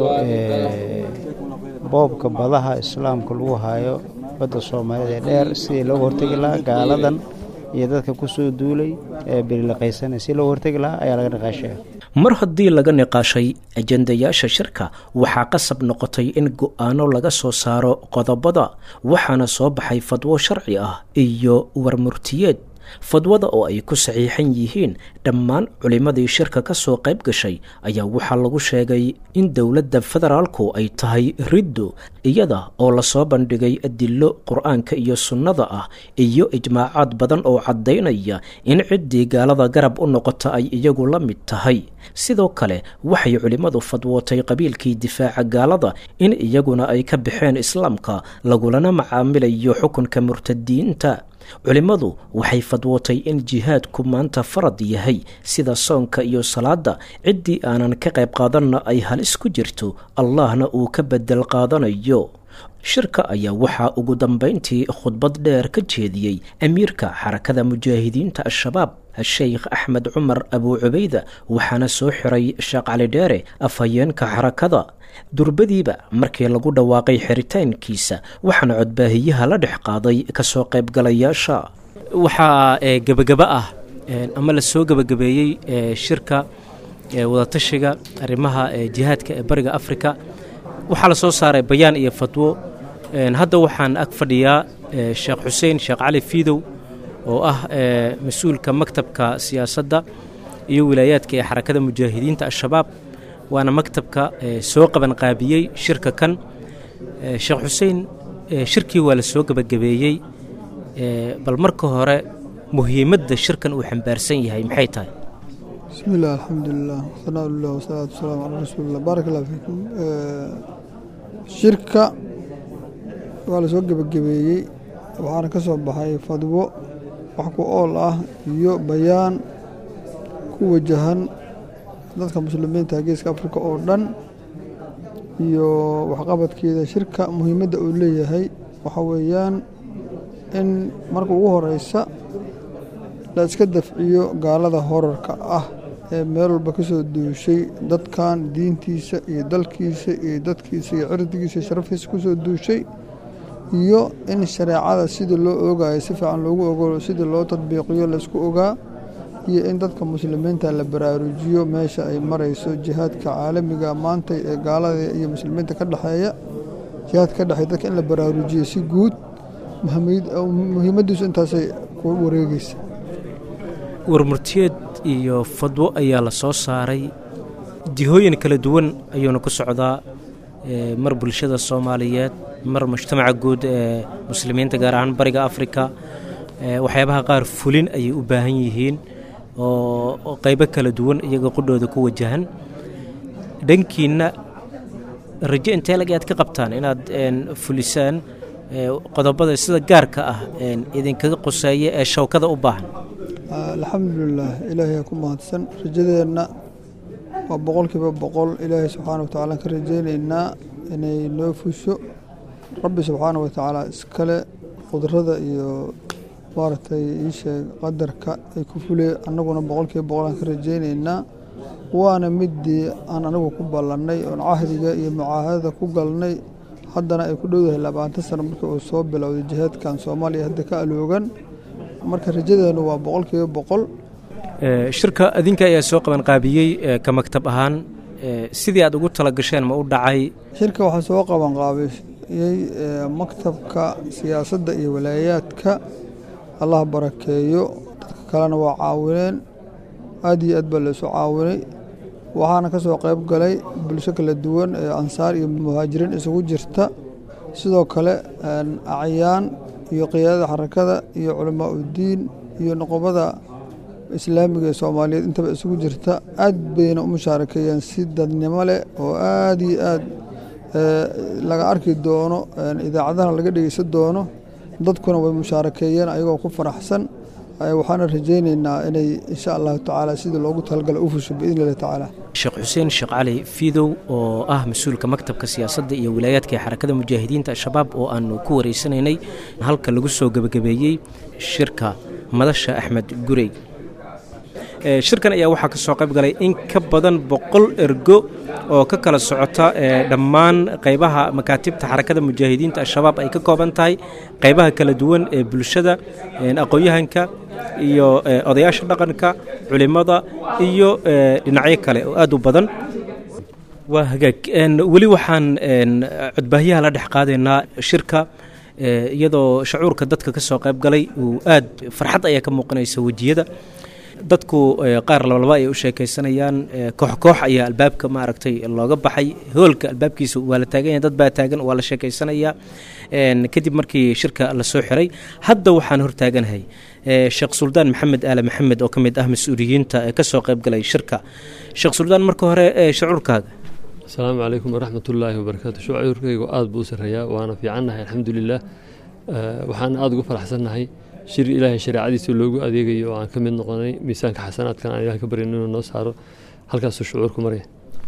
boobka badaha islaamka lagu hayo badda soomaalida ee dheer sidii looga hortegi lahaa gaaladan iyo dadka ku soo duulay ee berilaqaysana si looga hortegi lahaa ayaa laga niqaashaya mar haddii laga niqaashay ajendayaasha shirka waxaa qasab noqotay in go-aano laga soo saaro qodobada waxaana soo baxay fadwo sharci ah iyo warmurtiyeed fadwada oo ay ku saxiixan yihiin dhammaan culimmadii shirka ka soo qayb gashay ayaa waxaa lagu sheegay in dowladda federaalku ay tahay riddo iyada oo lasoo bandhigay adillo qur-aanka iyo sunnada ah iyo ijmaacaad badan oo caddaynaya in ciddii gaalada garab u noqota ay iyagu la mid tahay sidoo kale waxay culimmadu fadwootay qabiilkii difaaca gaalada in iyaguna ay ka baxeen islaamka lagulana macaamilayo xukunka murtadiinta culimmadu waxay fadwootay in jihaadku maanta farad yahay sida soonka iyo salaadda ciddii aanan ka qayb qaadanna ay halis ku jirto allahna uu ka bedel qaadanayo shirka ayaa waxaa ugu dambayntii khudbad dheer ka jeediyey amiirka xarakada mujaahidiinta al-shabaab sheikh axmed cumar abuu cubayda waxaana soo xiray sheekh cali dheere afhayeenka xarakada durbadiiba markii lagu dhawaaqay xiritaankiisa waxaana codbaahiyaha la dhex qaaday kasoo qaybgalayaasha waxaa gebagaba ah ama lasoo gebagabeeyey shirka wadatashiga arrimaha jihaadka ee bariga afrika waxaa la soo saaray bayaan iyo fadwo hadda waxaan ag fadhiyaa sheekh xuseen sheekh cali fiidow oo ah mas-uulka maktabka siyaasadda iyo wilaayaadka ee xarakada mujaahidiinta al-shabaab waana maktabka soo qabanqaabiyey shirka kan sheekh xuseen shirkii waa la soo gebagabeeyey bal marka hore muhiimadda shirkan uu xambaarsan yahay maxay tahay بسم الله الحمد لله ثناء الله والصلاة والسلام على رسول الله بارك الله فيكم shirka waa la soo gebagabeeyey waxaana ka soo baxay fadwo wax ku ool ah iyo bayaan ku wajahan dadka muslimiinta geeska afrika oo dhan iyo waxqabadkeeda shirka muhiimadda uu leeyahay waxa weeyaan in marka ugu horeysa la iska dafciyo gaalada horarka ah ee meel walba ka soo duushay dadkan diintiisa iyo dalkiisa iyo dadkiisa iyo cirdigiisa iyo sharafkiisa ku soo duushay iyo in shareecada sidii loo ogayo si fiican loogu ogo sidii loo tadbiiqiyo laysku ogaa iyo in dadka muslimiinta la baraarujiyo meesha ay marayso jihaadka caalamiga maanta ee gaalada iyo muslimiinta ka dhexeeya jihaadka ka dhexeeya dadka in la baraarujiyo si guud muhiimaddiisu intaasay ku wareegeysa warmurtiyeed iyo fadwo ayaa la soo saaray jihooyin kala duwan ayuuna ku socdaa mar bulshada soomaaliyeed mar mujtamaca guud ee muslimiinta gaar ahaan bariga afrika waxyaabaha qaar fulin ayay u baahan yihiin oo qaybo kala duwan iyaga qudhooda ku wajahan dhankiinna rajo intee lag aad ka qabtaan inaad fulisaan qodobada sida gaarka ah idinkaga qoseeya ee shawkada u baahan alxamdulilah ilaahay ku mahadsan rajadeenna waa boqolkiiba boqol ilaahay subxaana wa tacaala ka rajaynaynaa inay noo fusho rabbi subxaana wa tacaala iskale qudrada iyo maaragtay iisheeg qadarka ay ku fulee annaguna boqolkiiba boqol aan ka rajaynaynaa waana midii aan anigu ku ballannay oon cahdiga iyo mucaahadada ku galnay haddana ay ku dhowdahay labaatan sano markii uu soo bilowday jihaadkan soomaaliya hadda ka aloogan marka rajadeenu waa boqolkiiba boqol shirka adinka ayaa soo qabanqaabiyey ka maktab ahaan sidii aad ugu tala gasheen ma u dhacay shirka waxaa soo qabanqaabiyey maktabka siyaasadda iyo walaayaadka allah barakeeyo dadka kalena waa caawineen aad iyo aad baa laysu caawinay waxaana ka soo qayb galay bulsho kala duwan ee ansaar iyo muhaajiriin isugu jirta sidoo kale acyaan iyo qiyaadada xarakada iyo culamaa uddiin iyo noqobada islaamiga ee soomaaliyeed intaba isugu jirta aad bayna u mushaarakeeyeen si dadnimo leh oo aad iyo aad laga arki doono idaacadaha laga dhegeysan doono dadkuna way mushaarakeeyeen ayagoo ku faraxsan waxaana rajaynaynaa inay insha allahu tacaala sidii loogu talagala u fusho biidni illahi tacaala sheekh xuseen sheekh cali fiidow oo ah mas-uulka maktabka siyaasadda iyo wilaayaadka ee xarakada mujaahidiinta al-shabaab oo aanu ku wareysanaynay halka lagu soo gebagabeeyey shirka madasha axmed gurey shirkan ayaa waxaa ka soo qayb galay in ka badan boqol ergo oo ka kala socota dhammaan qaybaha makaatibta xarakada mujaahidiinta al-shabaab ay ka kooban tahay qaybaha kala duwan ee bulshada aqoon-yahanka iyo odayaasha dhaqanka culimada iyo dhinacyo kale oo aad u badan waa hagaag weli waxaan codbaahiyaha la dhex qaadaynaa shirka iyadoo shacuurka dadka ka soo qayb galay uu aad farxad ayaa ka muuqanaysa wejiyada dadku qaar labalaba ay u sheekaysanayaan koox koox ayaa albaabka maaragtay looga baxay hoolka albaabkiisa waa la taagan yahay dad baa taagan waa la sheekaysanayaa kadib markii shirka la soo xiray hadda waxaan hortaaganahay sheekh suldaan maxamed aale maxamed oo ka mid ah mas-uuliyiinta ee kasoo qayb galay shirka sheekh suldaan marka hore shacuurkaaga asalaamu calaykum waraxmat ullaahi wabarakaatu shucuurkaygu aad buu u sarreeyaa waana fiicannahay alxamdulilah waxaan aada ugu faraxsannahay shir ilaahay shareecadiisa loogu adeegayo oo aan ka mid noqonay miisaanka xasanaadkan aan ilaah ka baryan inuu noo saaro halkaasuu shucuurku maraya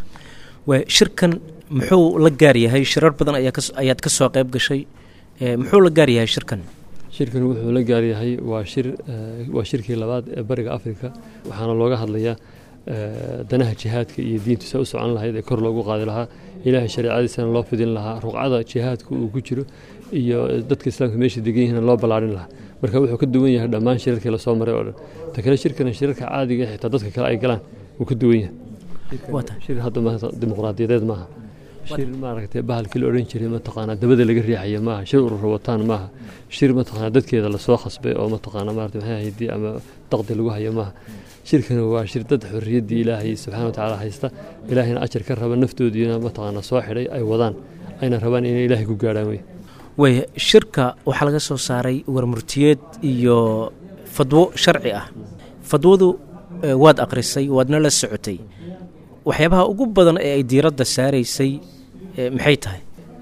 shirkan muxuu la gaar yahay shirar badan ayaad ka soo qayb gashay muxuu la gaar yahay shirkan shirkan wuxuu la gaaryahay waa shir waa shirkii labaad ee bariga afrika waxaana looga hadlayaa danaha jihaadka iyo diintu se u socon lahayd ee kor loogu qaadi lahaa ilaahay shareecadiisana loo fidin lahaa ruqcada jihaadka uu ku jiro iyo dadka islaamka meesha degan yihiin loo ballaarin lahaa marka wuxuu ka duwan yahay dhammaan shirarkii lasoo maray oo dhan ta kale shirkana shirarka caadiga ee xitaa dadka kale ay galaan wuu ka duwan yahay shir hadda maanta dimuqraadiyadeed maaha shir maaragtay bahalkii la odhan jiray mataqaanaa dabada laga riixaya maaha shir urura wataan maaha shir mataqaanaa dadkeeda lasoo khasbay oo mataqaanaa maarata maxay ahayd ama daqdi lagu hayo maaha shirkana waa shir dad xorriyaddii ilaahay subxaana watacaala haysta ilaahayna ajar ka raba naftoodiina mataqaanaa soo xidhay ay wadaan ayna rabaan inay ilaahay ku gaadhaan wey way shirka waxaa laga soo saaray warmurtiyeed iyo fadwo sharci ah fadwadu waad akhrisay waadna la socotay waxyaabaha ugu badan ee ay diiradda saaraysay maxay tahay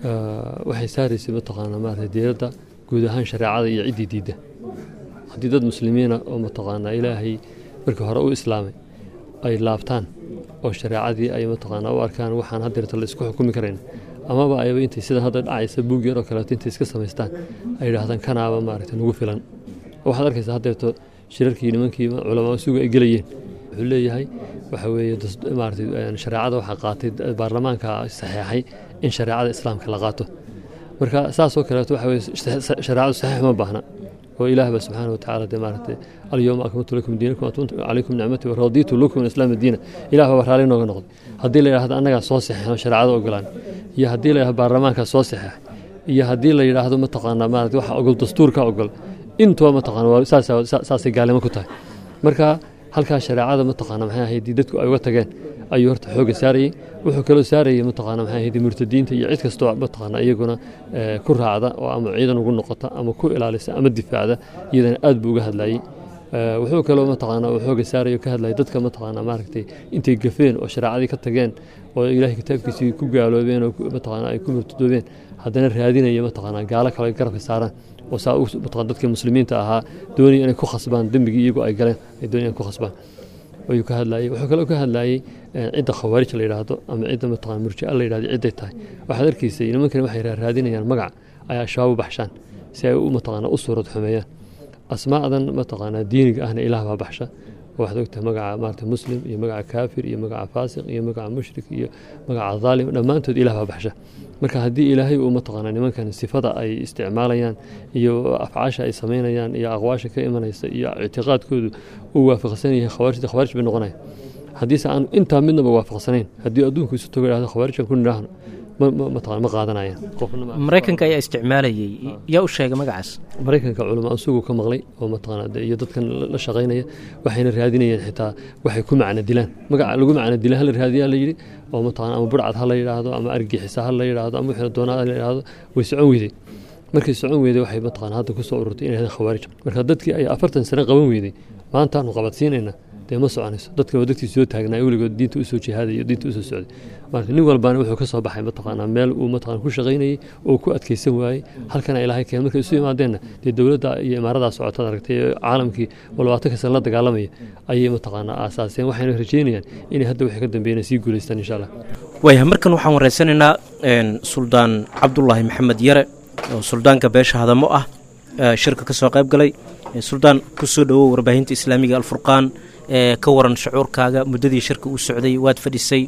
waxay saaraysay mataqaanaa maarata diiradda guud ahaan shareecada iyo ciddii diidda haddii dad muslimiina oo mataqaanaa ilaahay markii hore u islaamay ay laabtaan oo shareecadii ay mataqaanaa u arkaan waxaan haddeerta la isku xukumi karayn amaba ayba intay sida hadda dhacaysa buug yar oo kaleeto intay iska samaystaan ay yidhaahdaan kanaaba maaragta nagu filan waxaad arkaysaa haddeerto shirarkii nimankii culamaa suga ay gelayeen wuxuu leeyahay waxa weeye maaragtay shareecada waxaa qaatay baarlamaanka saxeexay in shareecada islaamka la qaato marka saasoo kaleeto waxa weye shareecadu saxiix ma baahna oo ilaah ba subxaana watacaala dee maaragtay alyowma akmaltu lakum diinakum atuntu calaykum nicmati waraditu lakum islaam diina ilaah baa raalli nooga noqday haddii la yidhahdo annagaa soo saxeexno shareecada ogolaan iyo haddii la yidhahdo baarlamaankaa soo saxeex iyo haddii la yidhaahdo mataqaanaa maarata waxa ogol dastuurka ogol intuba mataqaana waa saasay gaalnimo ku tahay marka halkaa shareecada mataqaana maxay ahayd dadku ay uga tageen ayuu horta xooga saarayey wuxuu kaloo saarayay mataqaana maxay ahayd murtadiinta iyo cid kastoo mataqaana iyaguna ku raacda oo ama ciidan ugu noqota ama ku ilaalisa ama difaacda iyadana aad buu uga hadlayey wuxuu kaloo mataqaana uu xooga saarayo ka hadlayay dadka mataqaana maaragtay intay gafeen oo shareecadii ka tageen oo ilaahay kitaabkiisii ku gaaloobeen oo mataqaana ay ku murtadoobeen haddana raadinaya mataqaana gaalo kale garabka saaraan oo saa mataqaan dadkii muslimiinta ahaa doonaya inay ku khasbaan dembigii iyagu ay galeen ay doonayaan ku khasbaan ayuu ka hadlayay wuxuu kaloo ka hadlayay cidda khawaarij la yidhaahdo ama cidda mataqaan murjica la yidhahdo cidday tahay waxaad arkaysay nimankani waxay raadinayaan magac ay al-shabaab u baxshaan si ay u mataqaana u suurad xumeeyaan asmaadan mataqaanaa diiniga ahna ilaah baa baxsha waxaad ogtahay magaca maarata muslim iyo magaca kaafir iyo magaca faasiq iyo magaca mushrik iyo magaca dhaalim dhammaantood ilaah baa baxsha marka haddii ilaahay uu mataqaana nimankan sifada ay isticmaalayaan iyo afcaasha ay samaynayaan iyo aqwaasha ka imanaysa iyo ictiqaadkoodu uu waafaqsan yahay khawaarijda khawaarij bay noqonaya haddiise aan intaa midnaba waafaqsanayn haddii adduunku isu tago idhahdo khawaarijkan ku nidhaahno mataqana ma qaadanayaan maraykanka ayaa isticmaalayay yaa u sheegay magacaas maraykanka culamo ansugu ka maqlay oo mataqaana iyo dadkan la shaqaynaya waxayna raadinayeen xitaa waxay ku macno dilaan magaca lagu macno dila hala raadiyaa la yidhi oo mataqana ama burcad ha la yidhaahdo ama argixisa ha la yidhaahdo ama wixii doonaa la yidhaahdo way socon weyday markay socon weyday waxay mataqana hadda ku soo ururtay inay khawaarij marka dadkii ay afartan sano qaban weyday maantaanu qabadsiinayna dee ma soconayso dadka waa dadkii soo taagnaa weligood diinta usoo jihaadaya diinta usoo socday marka nin walbaana wuxuu ka soo baxay mataqaanaa meel uu mataqana ku shaqaynayey oo ku adkaysan waayey halkana ilaahay keen markay isu imaadeenna dee dowladda iyo imaaradaa socotaad aragtay caalamkii oo labaatanka sana la dagaalamaya ayay mataqaanaa aasaaseen waxayna rajeynayaan inay hadda wixii ka dambeeyana sii guulaystaan insha allah waayahay markan waxaan wareysanaynaa suldaan cabdulaahi maxamed yare oo suldaanka beesha hadamo ah shirka ka soo qayb galay suldaan ku soo dhowow warbaahinta islaamiga alfurqaan ka waran shucuurkaaga muddadii shirka uu socday waad fadhisay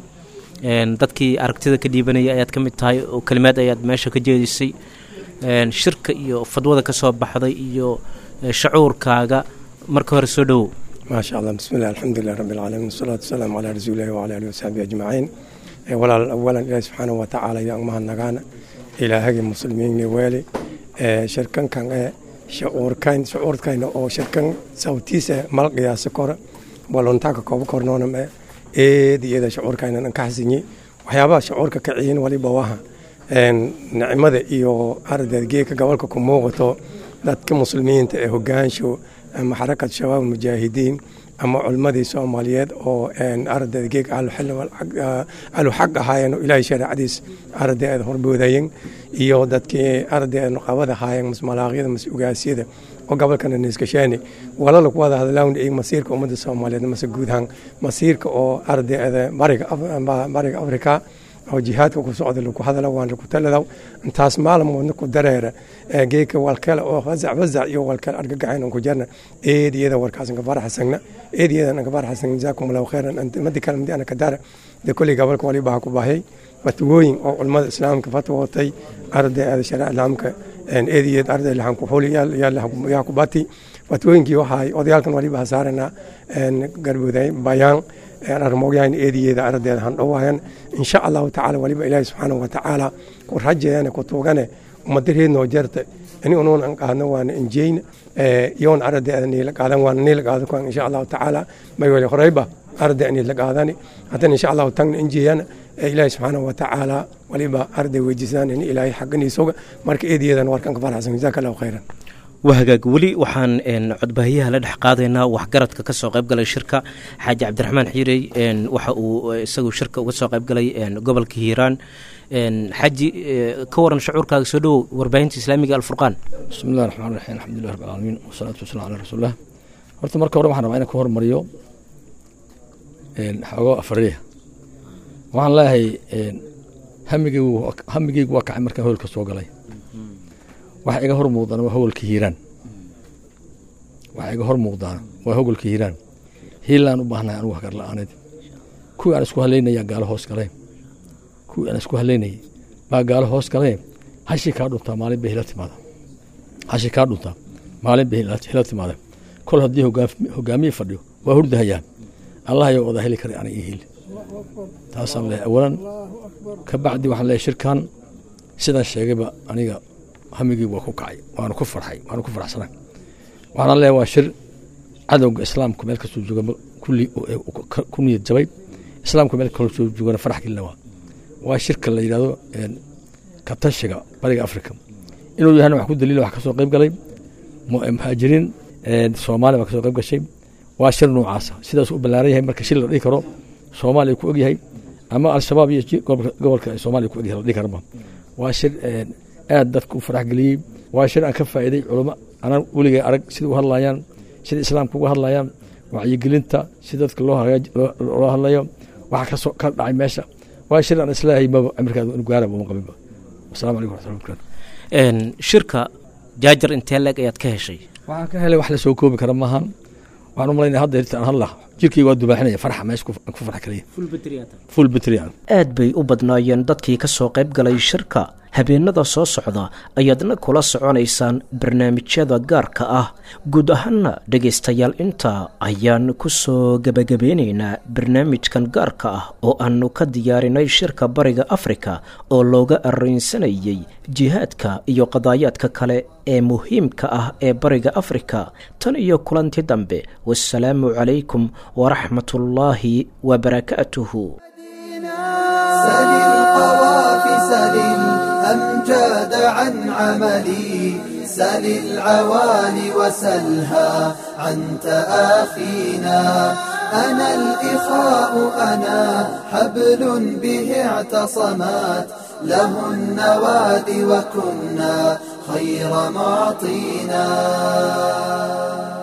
dadkii aragtida ka dhiibanaya ayaad ka mid tahay oo kelimaad ayaad meesha ka jeedisay shirka iyo fadwada ka soo baxday iyo shacuurkaaga marka hore soo dhowow maasha allah bismillahi alxamdulilah rabbi alcaalamiin wasalaatu wasalaamu calaa rasuulillahi wacala alihi wasaxbihi ajmaciin walaal awalan ilaahi subxaanahu watacaala iyo mahadnagaana ilaahagii muslimiinni weeli shirkankan ee shucuurkayn shucuurkayna oo shirkan sawtiisa mal qiyaasa kora waluntaanka kooba kornooname eed iyada shucuurkaynan an ka xasinyi waxyaabaha shucuurka ka ciyin waliba waha nicmada iyo ardeed geeka gobolka ku muuqato dadka muslimiinta ee hogaansho ama xarakad shabaab mujaahidiin ama culmadii soomaaliyeed oo ardeed geeg alu xaq ahaayeen oo ilaahay shareecadiis ardeed horboodayeen iyo dadkii ardeed qabad ahaayeen masmalaaqyada mas-ugaasyada oo gobolkana niskashaani walala ku wada hadlaan iyo masiirka ummadda soomaaliyeed mase guud ahaan masiirka oo ardeeda bariga bariga afrika oo jihaadka ku socda lagu hadala waan lagu taladaw intaas maalmoodna ku dareera geeka walkale oo fazac fazac iyo walkale argagaxayn ku jarna eed iyada warkaas nga faraxsagna eed iyada nga faraxsagna jazaakum allahu khayran madi kale madi ana ka dara de kulli gabalka wali baa ku baahayay fatwooyin oo culimada islaamka fatwootay arday shariica islaamka eed iyad arday lahan ku xuli yaa ku bati fatwooyinkii waxaay odayaalkan waliba hasaaranaa garbuday bayaan armogyahan eediyeeda ardeeda han dhowaayan insha allahu tacaala waliba ilaahi subxaanahu watacaala ku rajeene ku tuugane umadareednoo jarta ini unuun an qaadno waana injeyna iyoon ardeeda niila qaadan waana niila qaado kuan insha allahu tacaala may wali horeyba arday niila qaadani haddana insha allahu tagna injeyana ilaahi subxaanahu watacaala waliba arday weydiisaan in ilaahay xaganiisoga marka eediyeedan warkan ka faraxsan jazaaka allahu khayran waa hagaag weli waxaan codbaahiyaha la dhex qaadaynaa waxgaradka ka soo qaybgalay shirka xaaji cabdiraxmaan xiirey waxa uu isagu shirka uga soo qaybgalay gobolka hiiraan xaaji ka waran shucuurkaaga soo dhowow warbaahinta islaamiga alfurqaan bismi llahi raxmaan raxiim alxamdulilah rabbi alcaalamiin wasalaatu wasalaam calaa rasuulillah horta marka hore waxaan rabaa inaan ka hormariyo xoogo afariya waxaan leeyahay hamigeygu hamigeygu waa kacay markaan howlka soo galay waxa iga hor muuqdana waa hogolka hiiraan waxa iga hor muuqdaana waa hogolka hiiraan hiilaan u baahnahay anugu hagar la-aaneed kuwii aan isku halaynaya gaalo hoos galeen kuwii aan isku halaynayay baa gaalo hoos galee hashii kaa dhuntaa maalin bay hila timaada hashii kaa dhuntaa maalin bay hila timaada kol haddii hogaamiye fadhiyo waa hurdahayaa allah ayaa wada heli karay aniga ii hili taasaan leehay awalan ka bacdi waxaan leehay shirkan sidaan sheegayba aniga hamigii waa ku kacay waanu ku farxay waanu ku faraxsanay waxaana leeyahay waa shir cadowga islaamku meel kasoo jooga kulli ku niyad jabay islaamku meel kasoo joogana farax gelina waa waa shirka la yidhahdo katashiga bariga africa inuu yahana wax ku daliila wax kasoo qayb galay muhaajiriin soomaaliya baa kasoo qayb gashay waa shir noocaasa sidaas u ballaaran yahay marka shir la dhihi karo soomaaliya ku ogyahay ama al-shabaab iyo gobolka soomaaliya ku ogyahay la dhihi karaba waa shir aad dadka u farax geliyey waa shir aan ka faa'iiday culamo anaan weligay arag sida u hadlayaan sida islaamka uga hadlayaan wacyigelinta si dadka loo loo hadlayo waxa kasoo ka dhacay meesha waa shir aan islaahay maba cimirkaada inu gaaraba uma qabinba wasalamu calaykum waraxmatullahi barakatu shirka jaajar intee leeg ayaad ka heshay waxaan ka helay wax la soo koobi kara maahan waxaan u malaynaya hadda irtaan hadla jirkii waa dubaaxinaya farxa meesha ku farx kaliya full batriyaan aad bay u badnaayeen dadkii ka soo qayb galay shirka habeenada soo socda ayaadna kula soconaysaan barnaamijyada gaarka ah guud ahaana dhegaystayaal intaa ayaan ku soo gebagabeynaynaa barnaamijkan gaarka ah oo aanu ka diyaarinay shirka bariga afrika oo looga arraynsanayay jihaadka iyo qadaayaadka kale ee muhiimka ah ee bariga afrika tan iyo kulanti dambe wasalaamu calaykum waraxmatullaahi wabarakaatuhu الأمجاد عن عملي سل العوالي وسلها عن تآخينا أنا الإخاء أنا حبل به اعتصمات له النواد وكنا خير معطينا